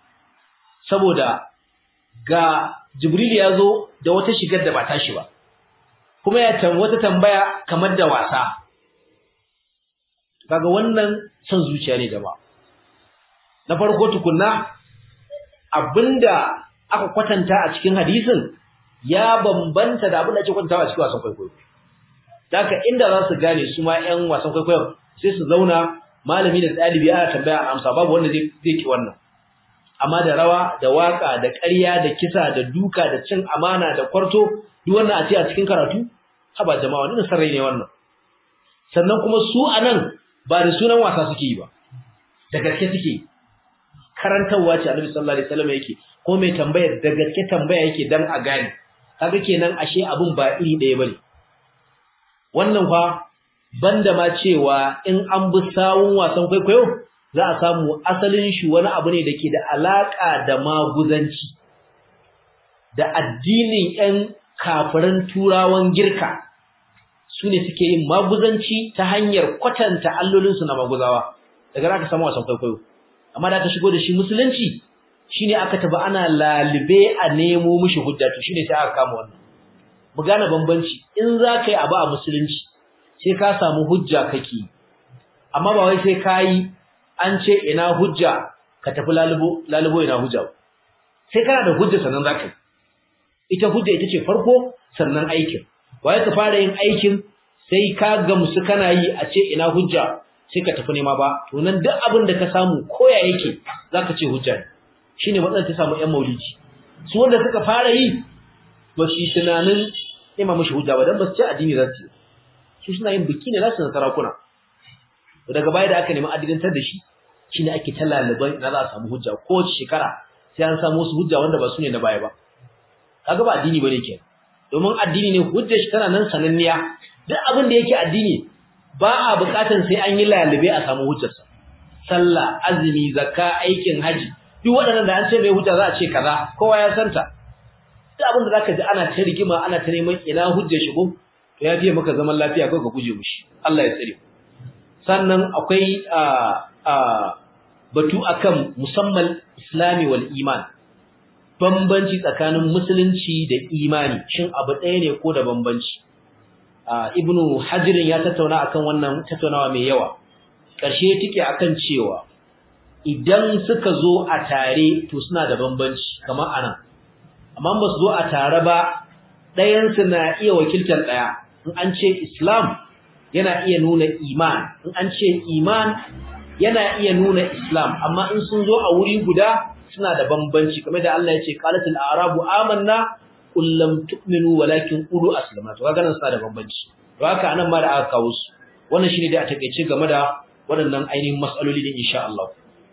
saboda ga jibril ya zo da wata shigar da ba tashi ba kuma ya tan wata tambaya kamar da wasa kaga wannan son zuciya ne jama'a na farko tukunna abinda aka kwatanta a cikin hadisin ya bambanta da abin da ake kwantawa cikin wasan kwaikwayo. Daka inda za su gane su ma ‘yan wasan kwaikwayo sai su zauna malami da ɗalibi ana tambaya a amsa babu wanda zai ki wannan. amma da rawa da waka da ƙarya da kisa da duka da cin amana da kwarto duk wannan a ce a cikin karatu haba jama'a wannan sarrai ne wannan sannan kuma su anan ba da sunan wasa suke yi ba da gaske suke yi karantarwa ce Annabi sallallahu alaihi wasallam yake ko mai tambayar da gaske tambaya yake dan a gane kaga kenan ashe abun ba iri ɗaya bane wannan fa banda ma cewa in an bi sawun wasan kwaikwayo za a samu asalin shi wani abu ne dake da alaka da maguzanci da addinin ƴan kafiran turawan girka su ne suke yin maguzanci ta hanyar kwatanta allolinsu na maguzawa daga aka samu wasan kwaikwayo amma da aka shigo da shi musulunci shine aka taba ana lalibe a nemo mishi hujja to shine sai aka kama wannan mu gane bambanci in za ka yi abu a musulunci sai ka samu hujja kake amma ba wai sai kai an ce ina hujja ka tafi lalubo lalubo ina hujja sai kana da hujja sannan za ka yi ita hujja ita ce farko sannan aikin waye ka fara yin aikin sai ka gamsu kana yi a ce ina hujja sai ka tafi nema ba to nan duk abin da ka samu koya yake zaka ce hujja ne shine matsalar ta samu ƴan maulidi su wanda suka fara yi ba su tunanin nema mishi hujja ba dan ba su ce addini za su su suna yin biki ne za su na sarakuna daga baya da aka nemi addidantar da shi shine ake ta laliban ina za a samu hujja ko shekara sai an samu wasu hujja wanda ba su ne na baya ba kaga ba addini bane kenan domin addini ne hujjar shi tana nan sananniya duk abin da yake addini ba a bukatan sai an yi lalube a samu hujjarsa sallah azumi zakka aikin haji duk waɗannan da an ce mai hujja za a ce kaza kowa ya santa duk abin da zaka ji ana ta rigima ana ta neman ina hujjar shi ko to ya fiye maka zaman lafiya ko ka guje mushi Allah ya tsare sannan akwai a a batu akan musamman islami wal iman bambanci tsakanin musulunci da imani shin abu ɗaya ne ko da bambanci ibnu hajirin ya tattauna akan wannan tattaunawa mai yawa ƙarshe take akan cewa idan suka zo a tare to suna da bambanci kamar anan amma ba su zo a tare ba ɗayan su na iya wakiltar ɗaya in an ce islam yana iya nuna iman in an ce iman yana iya nuna islam amma in sun zo a wuri guda suna da bambanci kamar da Allah ya ce qalatul a'rabu amanna qul lam tu'minu walakin qulu aslamna to kaga nan suna da bambanci to haka anan ma da aka kawo su wannan shine dai a takeice game da waɗannan ainihin mas'aloli din insha Allah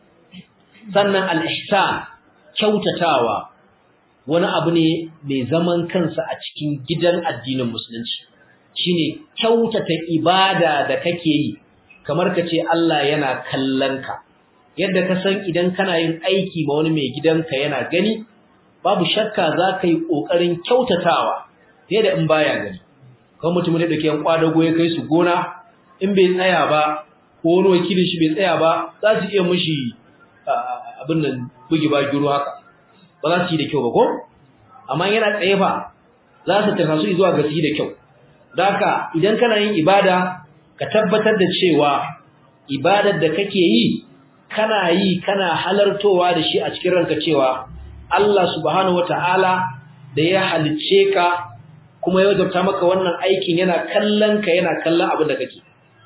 sannan al-ihsan kyautatawa wani abu ne mai zaman kansa a cikin gidan addinin musulunci shine kyautata ibada da kake yi kamar ka ce Allah yana kallon ka yadda ka san idan kana yin aiki ma wani mai gidanka yana gani babu shakka za ka yi ƙoƙarin kyautatawa fiye da in baya gani kan mutum da ke kwadago ya kai su gona in bai tsaya ba ko wani wakilin shi bai tsaya ba za su iya mushi abin nan bugi ba giro haka ba za su yi da kyau ba ko amma yana tsaye fa za su tafi su zuwa ga su yi da kyau Daka idan kana yin ibada ka tabbatar da cewa ibadar da kake yi kana yi kana halartowa da shi a cikin ranka cewa Allah subhanahu wataala da ya halicce ka kuma ya wajabta maka wannan aikin yana kallon ka yana kallon abin da kake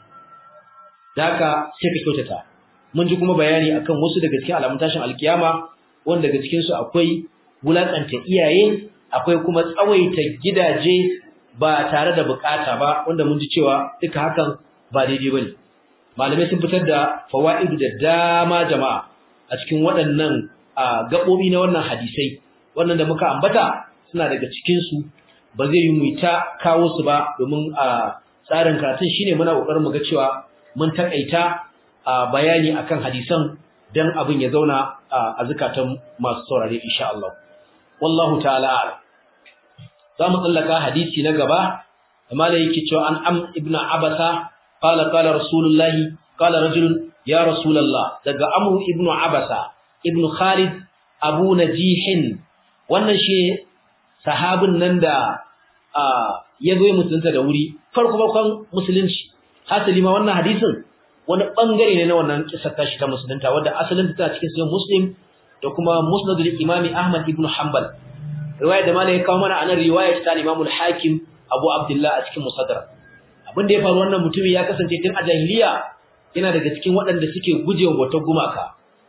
Daka sai ka kyautata mun ji kuma bayani akan wasu daga cikin alamun tashin alkiyama wanda daga cikin su akwai wulakanta iyaye akwai kuma tsawaita gidaje ba tare da bukata ba wanda mun ji cewa duka hakan ba daidai bane malamai sun fitar da fawaidu da dama jama'a a cikin waɗannan gabobi na wannan hadisai wannan da muka ambata suna daga cikin su ba zai yi mu ta kawo su ba domin a tsarin karatun shine muna kokarin mu ga cewa mun takaita bayani akan hadisan dan abin ya zauna a zakatan masu saurare insha Allah wallahu ta'ala za mu tsallaka hadisi na gaba amma da yake cewa an am ibnu abasa qala qala rasulullahi qala rajulun ya rasulullah daga amru ibnu abasa ibnu khalid abu najihin wannan shi sahabin nan da ya zo mutunta da wuri farko farkon musulunci hasali ma wannan hadisin wani bangare ne na wannan kisar tashi ta musulunta wanda asalin ta cikin sahih muslim da kuma musnadul imami ahmad ibnu hanbal riwaya da malai ya kawo mana anan riwaya ta Imam al-Hakim Abu Abdullah a cikin Musaddar abin da ya faru wannan mutumin ya kasance tun a jahiliya yana daga cikin waɗanda suke gujewa wata gumaka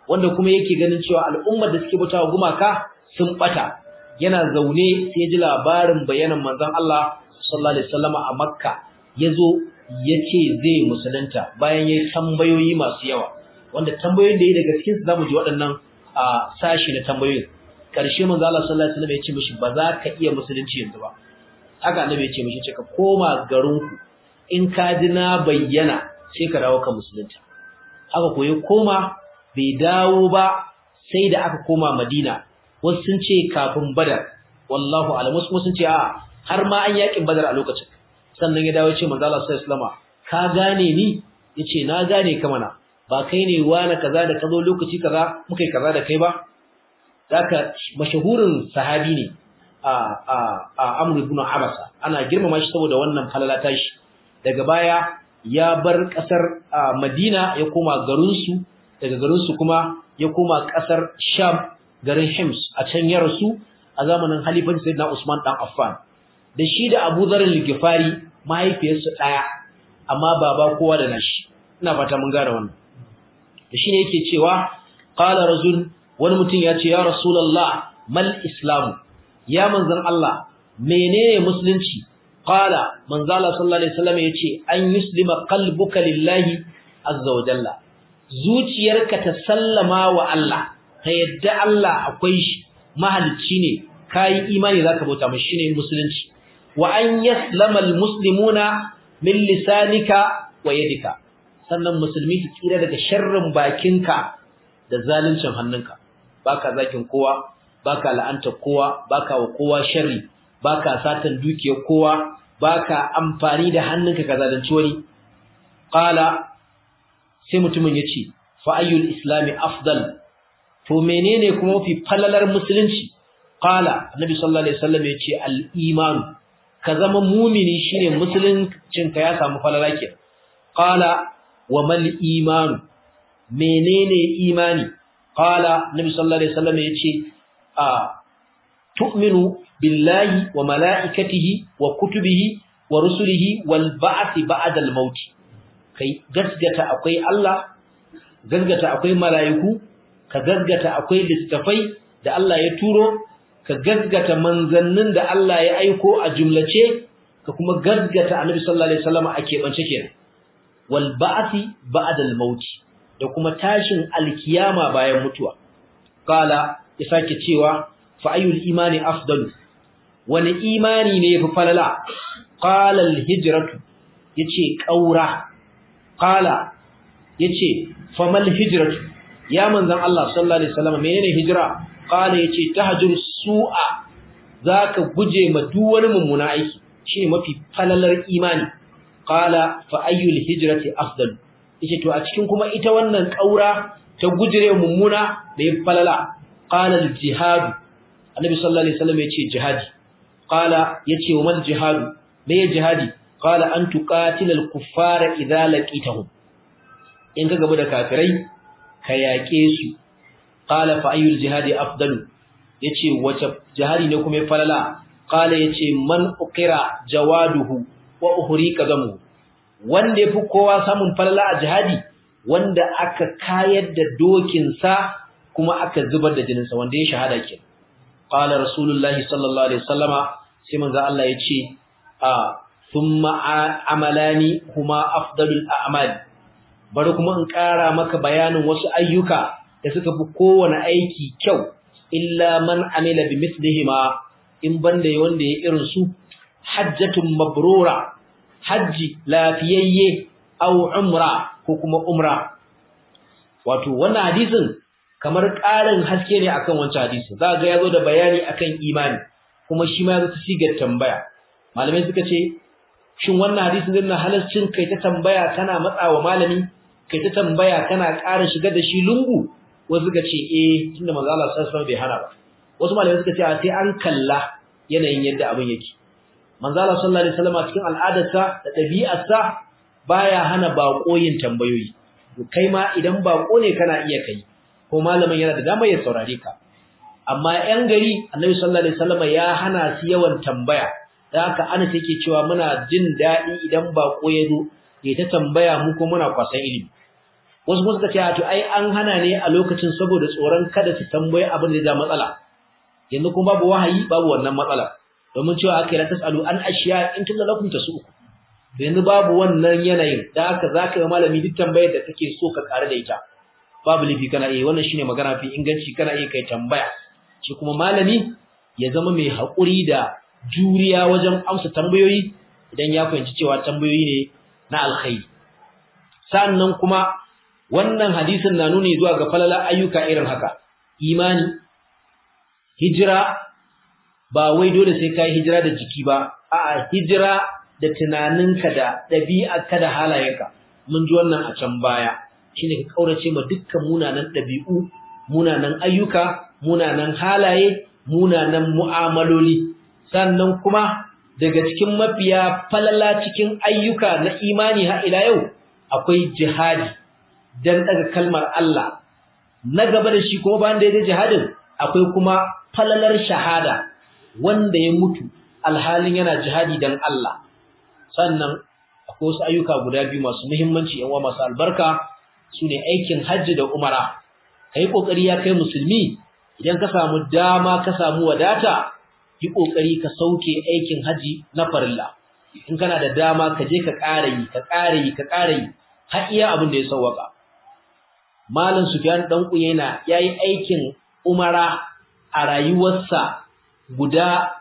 wanda kuma yake ganin cewa al'ummar da suke bautawa gumaka sun bata yana zaune sai ya ji labarin bayanan manzon Allah sallallahu alaihi wasallam a Makka yazo yace zai musulunta bayan yayin tambayoyi masu yawa wanda tambayoyin da yi daga cikin su zamu ji waɗannan a sashi na tambayoyin karshe manzo Allah sallallahu alaihi wasallam ya ce mishi ba za ka iya musulunci yanzu ba haka annabi ya ce mishi ce ka koma garinku in ka ji na bayyana sai ka dawo ka musulunta haka ko ya koma bai dawo ba sai da aka koma Madina wasu sun ce kafin Badar wallahu a'lam wasu sun ce a har ma an yakin Badar a lokacin sannan ya dawo ya ce manzo Allah sallallahu alaihi wasallam ka gane ni yace na gane ka mana ba kai ne wani kaza da kazo lokaci kaza muka yi kaza da kai ba zaka mashahurin sahabi ne a a a Amr ibn Abasa ana girmama shi saboda wannan falala tashi daga baya ya bar kasar Madina ya koma garin su daga garin su kuma ya koma kasar Sham garin Hims a can ya rasu a zamanin halifan Sayyidina Usman dan Affan da shi da Abu Dharr al-Ghifari mahaifiyarsu daya amma baba kowa da nashi ina fata mun gane wannan da shine yake cewa qala rajul wani mutum ya ce ya rasulullah mal islamu ya manzon Allah menene musulunci qala manzo Allah sallallahu alaihi wasallam yace an yuslima qalbuka lillahi azza wa jalla zuciyarka ta sallama wa Allah ta yadda Allah akwai shi mahalicci ne kai imani zaka bauta mashi shine musulunci wa an yaslama almuslimuna min lisanika wa yadika sannan musulmi su tsira daga sharrin bakinka da zaluncin hannunka baka zakin kowa baka la'anta kowa baka wa kowa sharri baka satan dukiyar kowa baka amfani da hannunka ka zalunci wani qala sai mutumin yace fa ayyul islami afdal to menene kuma fi falalar musulunci qala annabi sallallahu alaihi wasallam yace al iman ka zama mumini shine musuluncin ka ya samu falala ke qala wa mal iman menene imani qala nabi sallallahu alaihi wasallam yace a tu'minu billahi wa malaikatihi wa kutubihi wa rusulihi wal ba'thi ba'da al maut kai gasgata akwai Allah gasgata akwai malaiku ka gasgata akwai littafai da Allah ya turo ka gasgata manzannin da Allah ya aiko a jumlace ka kuma gasgata annabi sallallahu alaihi wasallam a keɓance kenan wal ba'thi ba'da al maut da kuma tashin alkiyama bayan mutuwa kala ya sake cewa fa ayyul imani afdalu wani imani ne yafi falala qala al hijratu yace qaura qala yace famal hijratu ya manzon Allah sallallahu alaihi wasallam menene hijra qala yace tahjur su'a zaka guje ma duk wani mummuna aiki shine mafi falalar imani qala fa ayyul hijrati afdalu yace to a cikin kuma ita wannan kaura ta gujire mummuna da ya falala qala al jihad annabi sallallahu alaihi wasallam yace jihadi qala yace wa mal jihad me jihadi qala an tuqatil al kuffara idza laqitahum in ka gaba da kafirai ka yaƙe su qala fa ayyul jihadi afdalu yace wace jihadi ne kuma ya falala qala yace man uqira jawaduhu wa uhrika damu wanda yafi kowa samun falala a jihadi wanda aka kayar da dokinsa kuma aka zubar da jininsa wanda ya shahada ke qala rasulullahi sallallahu alaihi wasallama sai manzo Allah yace a thumma amalani huma afdalul a'mal bari kuma in ƙara maka bayanin wasu ayyuka da suka fi kowane aiki kyau illa man amila bi mithlihima in banda wanda ya irin su hajjatun mabrura hajji lafiyayye aw umra ko kuma umra wato wannan hadisin kamar ƙarin haske ne akan wancan hadisi za ga yazo da bayani akan imani kuma shi ma yazo ta sigar tambaya malamai suka ce shin wannan hadisin din na halascin kai ta tambaya kana matsawa malami kai ta tambaya kana ƙara shigar da shi lungu wasu suka ce eh tunda manzo Allah sallallahu alaihi bai hana ba wasu malamai suka ce sai an kalla yanayin yadda abin yake manzo Allah sallallahu alaihi wasallam cikin al'adarsa da ɗabi'arsa baya hana bako yin tambayoyi to kai ma idan bako ne kana iya kai ko malamin yana da dama ya saurare ka amma yan gari annabi sallallahu alaihi wasallam ya hana su yawan tambaya da haka ana take cewa muna jin daɗi idan bako ya zo ya ta tambaya mu ko muna kwasan ilimi wasu kuma suka ce to ai an hana ne a lokacin saboda tsoron kada su tambaye abin da ya matsala yanzu kuma babu wahayi babu wannan matsala domin cewa aka yi la tasalu an ashiya in tunda lakum tasu yanzu babu wannan yanayin da haka zaka yi malami duk tambayar da kake so ka kare da ita babu lifi kana iya wannan shine magana fi inganci kana iya kai tambaya shi kuma malami ya zama mai haƙuri da juriya wajen amsa tambayoyi idan ya fahimci cewa tambayoyi ne na alkhairi sannan kuma wannan hadisin na nuni zuwa ga falala ayyuka irin haka imani hijira ba wai dole sai kai hijira da jiki ba a'a hijira da tunaninka da ɗabi'arka da halayenka mun ji wannan a can baya shine ka kaurace ma dukkan munanan ɗabi'u munanan ayyuka munanan halaye munanan mu'amaloli sannan kuma daga cikin mafiya falala cikin ayyuka na imani har ila yau akwai jihadi dan daga kalmar Allah na gaba da shi kuma bayan da ya jihadin akwai kuma falalar shahada wanda ya mutu alhalin yana jihadi dan Allah sannan akwai wasu ayyuka guda biyu masu muhimmanci yan masu albarka sune aikin hajji da umara kai kokari ya kai musulmi idan ka samu dama ka samu wadata yi kokari ka sauke aikin haji na farilla in kana da dama ka je ka ƙara yi ka ƙara yi ka ƙara yi har iya abin da ya sauwaka malam sufyan dan kuyena yayi aikin umara a rayuwarsa guda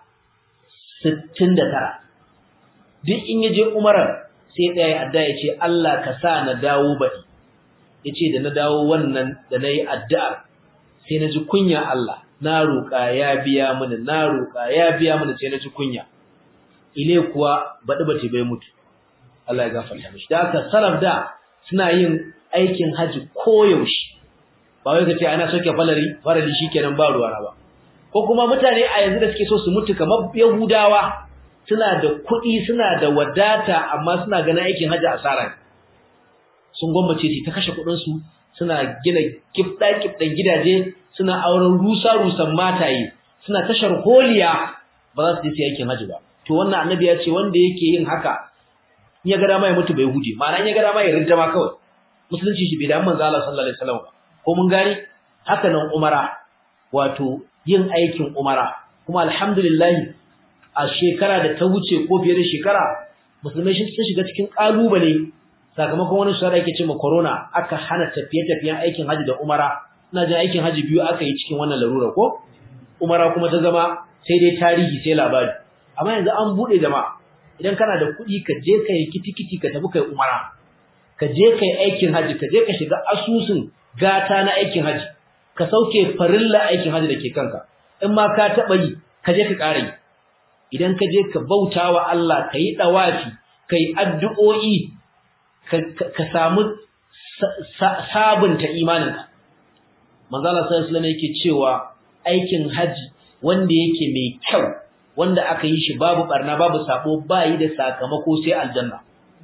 69 duk in yaje umarar sai ɗaya adda ya ce Allah ka sa na dawo baɗi yace da na dawo wannan da nayi addu'ar sai na ji kunya Allah na roƙa ya biya mini na roƙa ya biya mini sai na ji kunya ile kuwa baɗi bace bai mutu Allah ya gafarta mishi da haka salaf da suna yin aikin haji koyaushe ba wai kace ana soke falari farali shikenan ba ruwa ba ko kuma mutane a yanzu da suke so su mutu kamar yahudawa suna da kuɗi suna da wadata amma suna ganin aikin haji asara sun gwammace ta kashe kuɗin su suna gina kifda kifdan gidaje suna auren rusa rusan mataye suna tashar holiya ba za su je aikin haji ba to wannan annabi ya ce wanda yake yin haka in ya ga dama ya mutu bai hude ma'ana in ya ga dama ya rinta ma kawai musulunci shi bai da manzo Allah sallallahu alaihi wasallam ko mun gani haka nan umara wato yin aikin umara kuma alhamdulillah a shekara da ta wuce ko fiye da shekara musulmai sun shiga cikin kalubale sakamakon wani shara yake cewa corona aka hana tafiye-tafiyen aikin haji da umara ina jin aikin haji biyu aka yi cikin wannan larura ko umara kuma ta zama sai dai tarihi sai labari amma yanzu an bude jama'a idan kana da kuɗi ka je ka yi kitikiti ka tafi kai umara ka je kai aikin haji ka je ka shiga asusun gata na aikin haji ka sauke farilla aikin haji da ke kanka in ma ka taɓa yi ka je ka ƙara yi idan ka je ka bauta wa Allah ka yi ɗawafi ka yi addu'o'i ka samu sabunta imaninka manzala sallallahu alaihi yake cewa aikin haji wanda yake mai kyau wanda aka yi shi babu barna babu sabo bayi da sakamako sai aljanna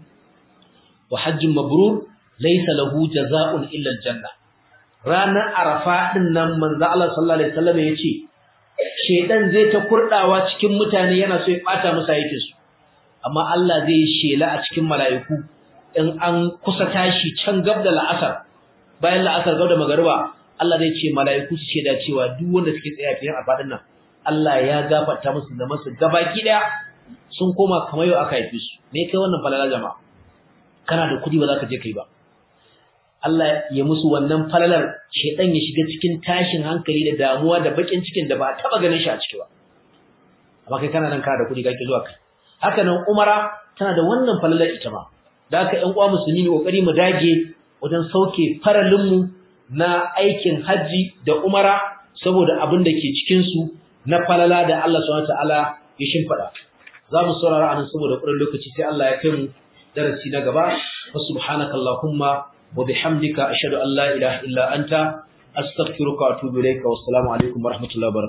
wa hajjun mabrur laysa lahu jazaa'un illa aljanna ranar arafa din nan manzo Allah sallallahu alaihi wasallam yace shedan zai ta kurdawa cikin mutane yana so ya bata musu aikin su amma Allah zai shela a cikin mala'iku in an kusa tashi can gab da la'asar bayan la'asar gab da magariba Allah zai ce mala'iku su sheda cewa duk wanda suke tsaya fiye a fadin nan Allah ya gafarta musu da masu gabaki daya sun koma kamar yau aka haife su me kai wannan falala jama'a kana da kudi ba za ka je kai ba Allah ya musu wannan falalar shedan ya shiga cikin tashin hankali da damuwa da bakin cikin da ba a taba ganin shi a ciki ba amma kai kana nan kana da kudi kake zuwa kai haka nan umara tana da wannan falalar ita ma da haka ƴan uwa musulmi ne kokari mu dage wajen sauke faralin mu na aikin haji da umara saboda abin da ke cikin su na falala da Allah subhanahu wataala ya shimfada za mu saurara anan saboda ƙurin lokaci sai Allah ya kai mu darasi na gaba wa subhanaka allahumma wa bihamdika ashhadu an la ilaha illa anta astaghfiruka wa atubu ilayka wassalamu alaikum wa rahmatullahi wa barakatuh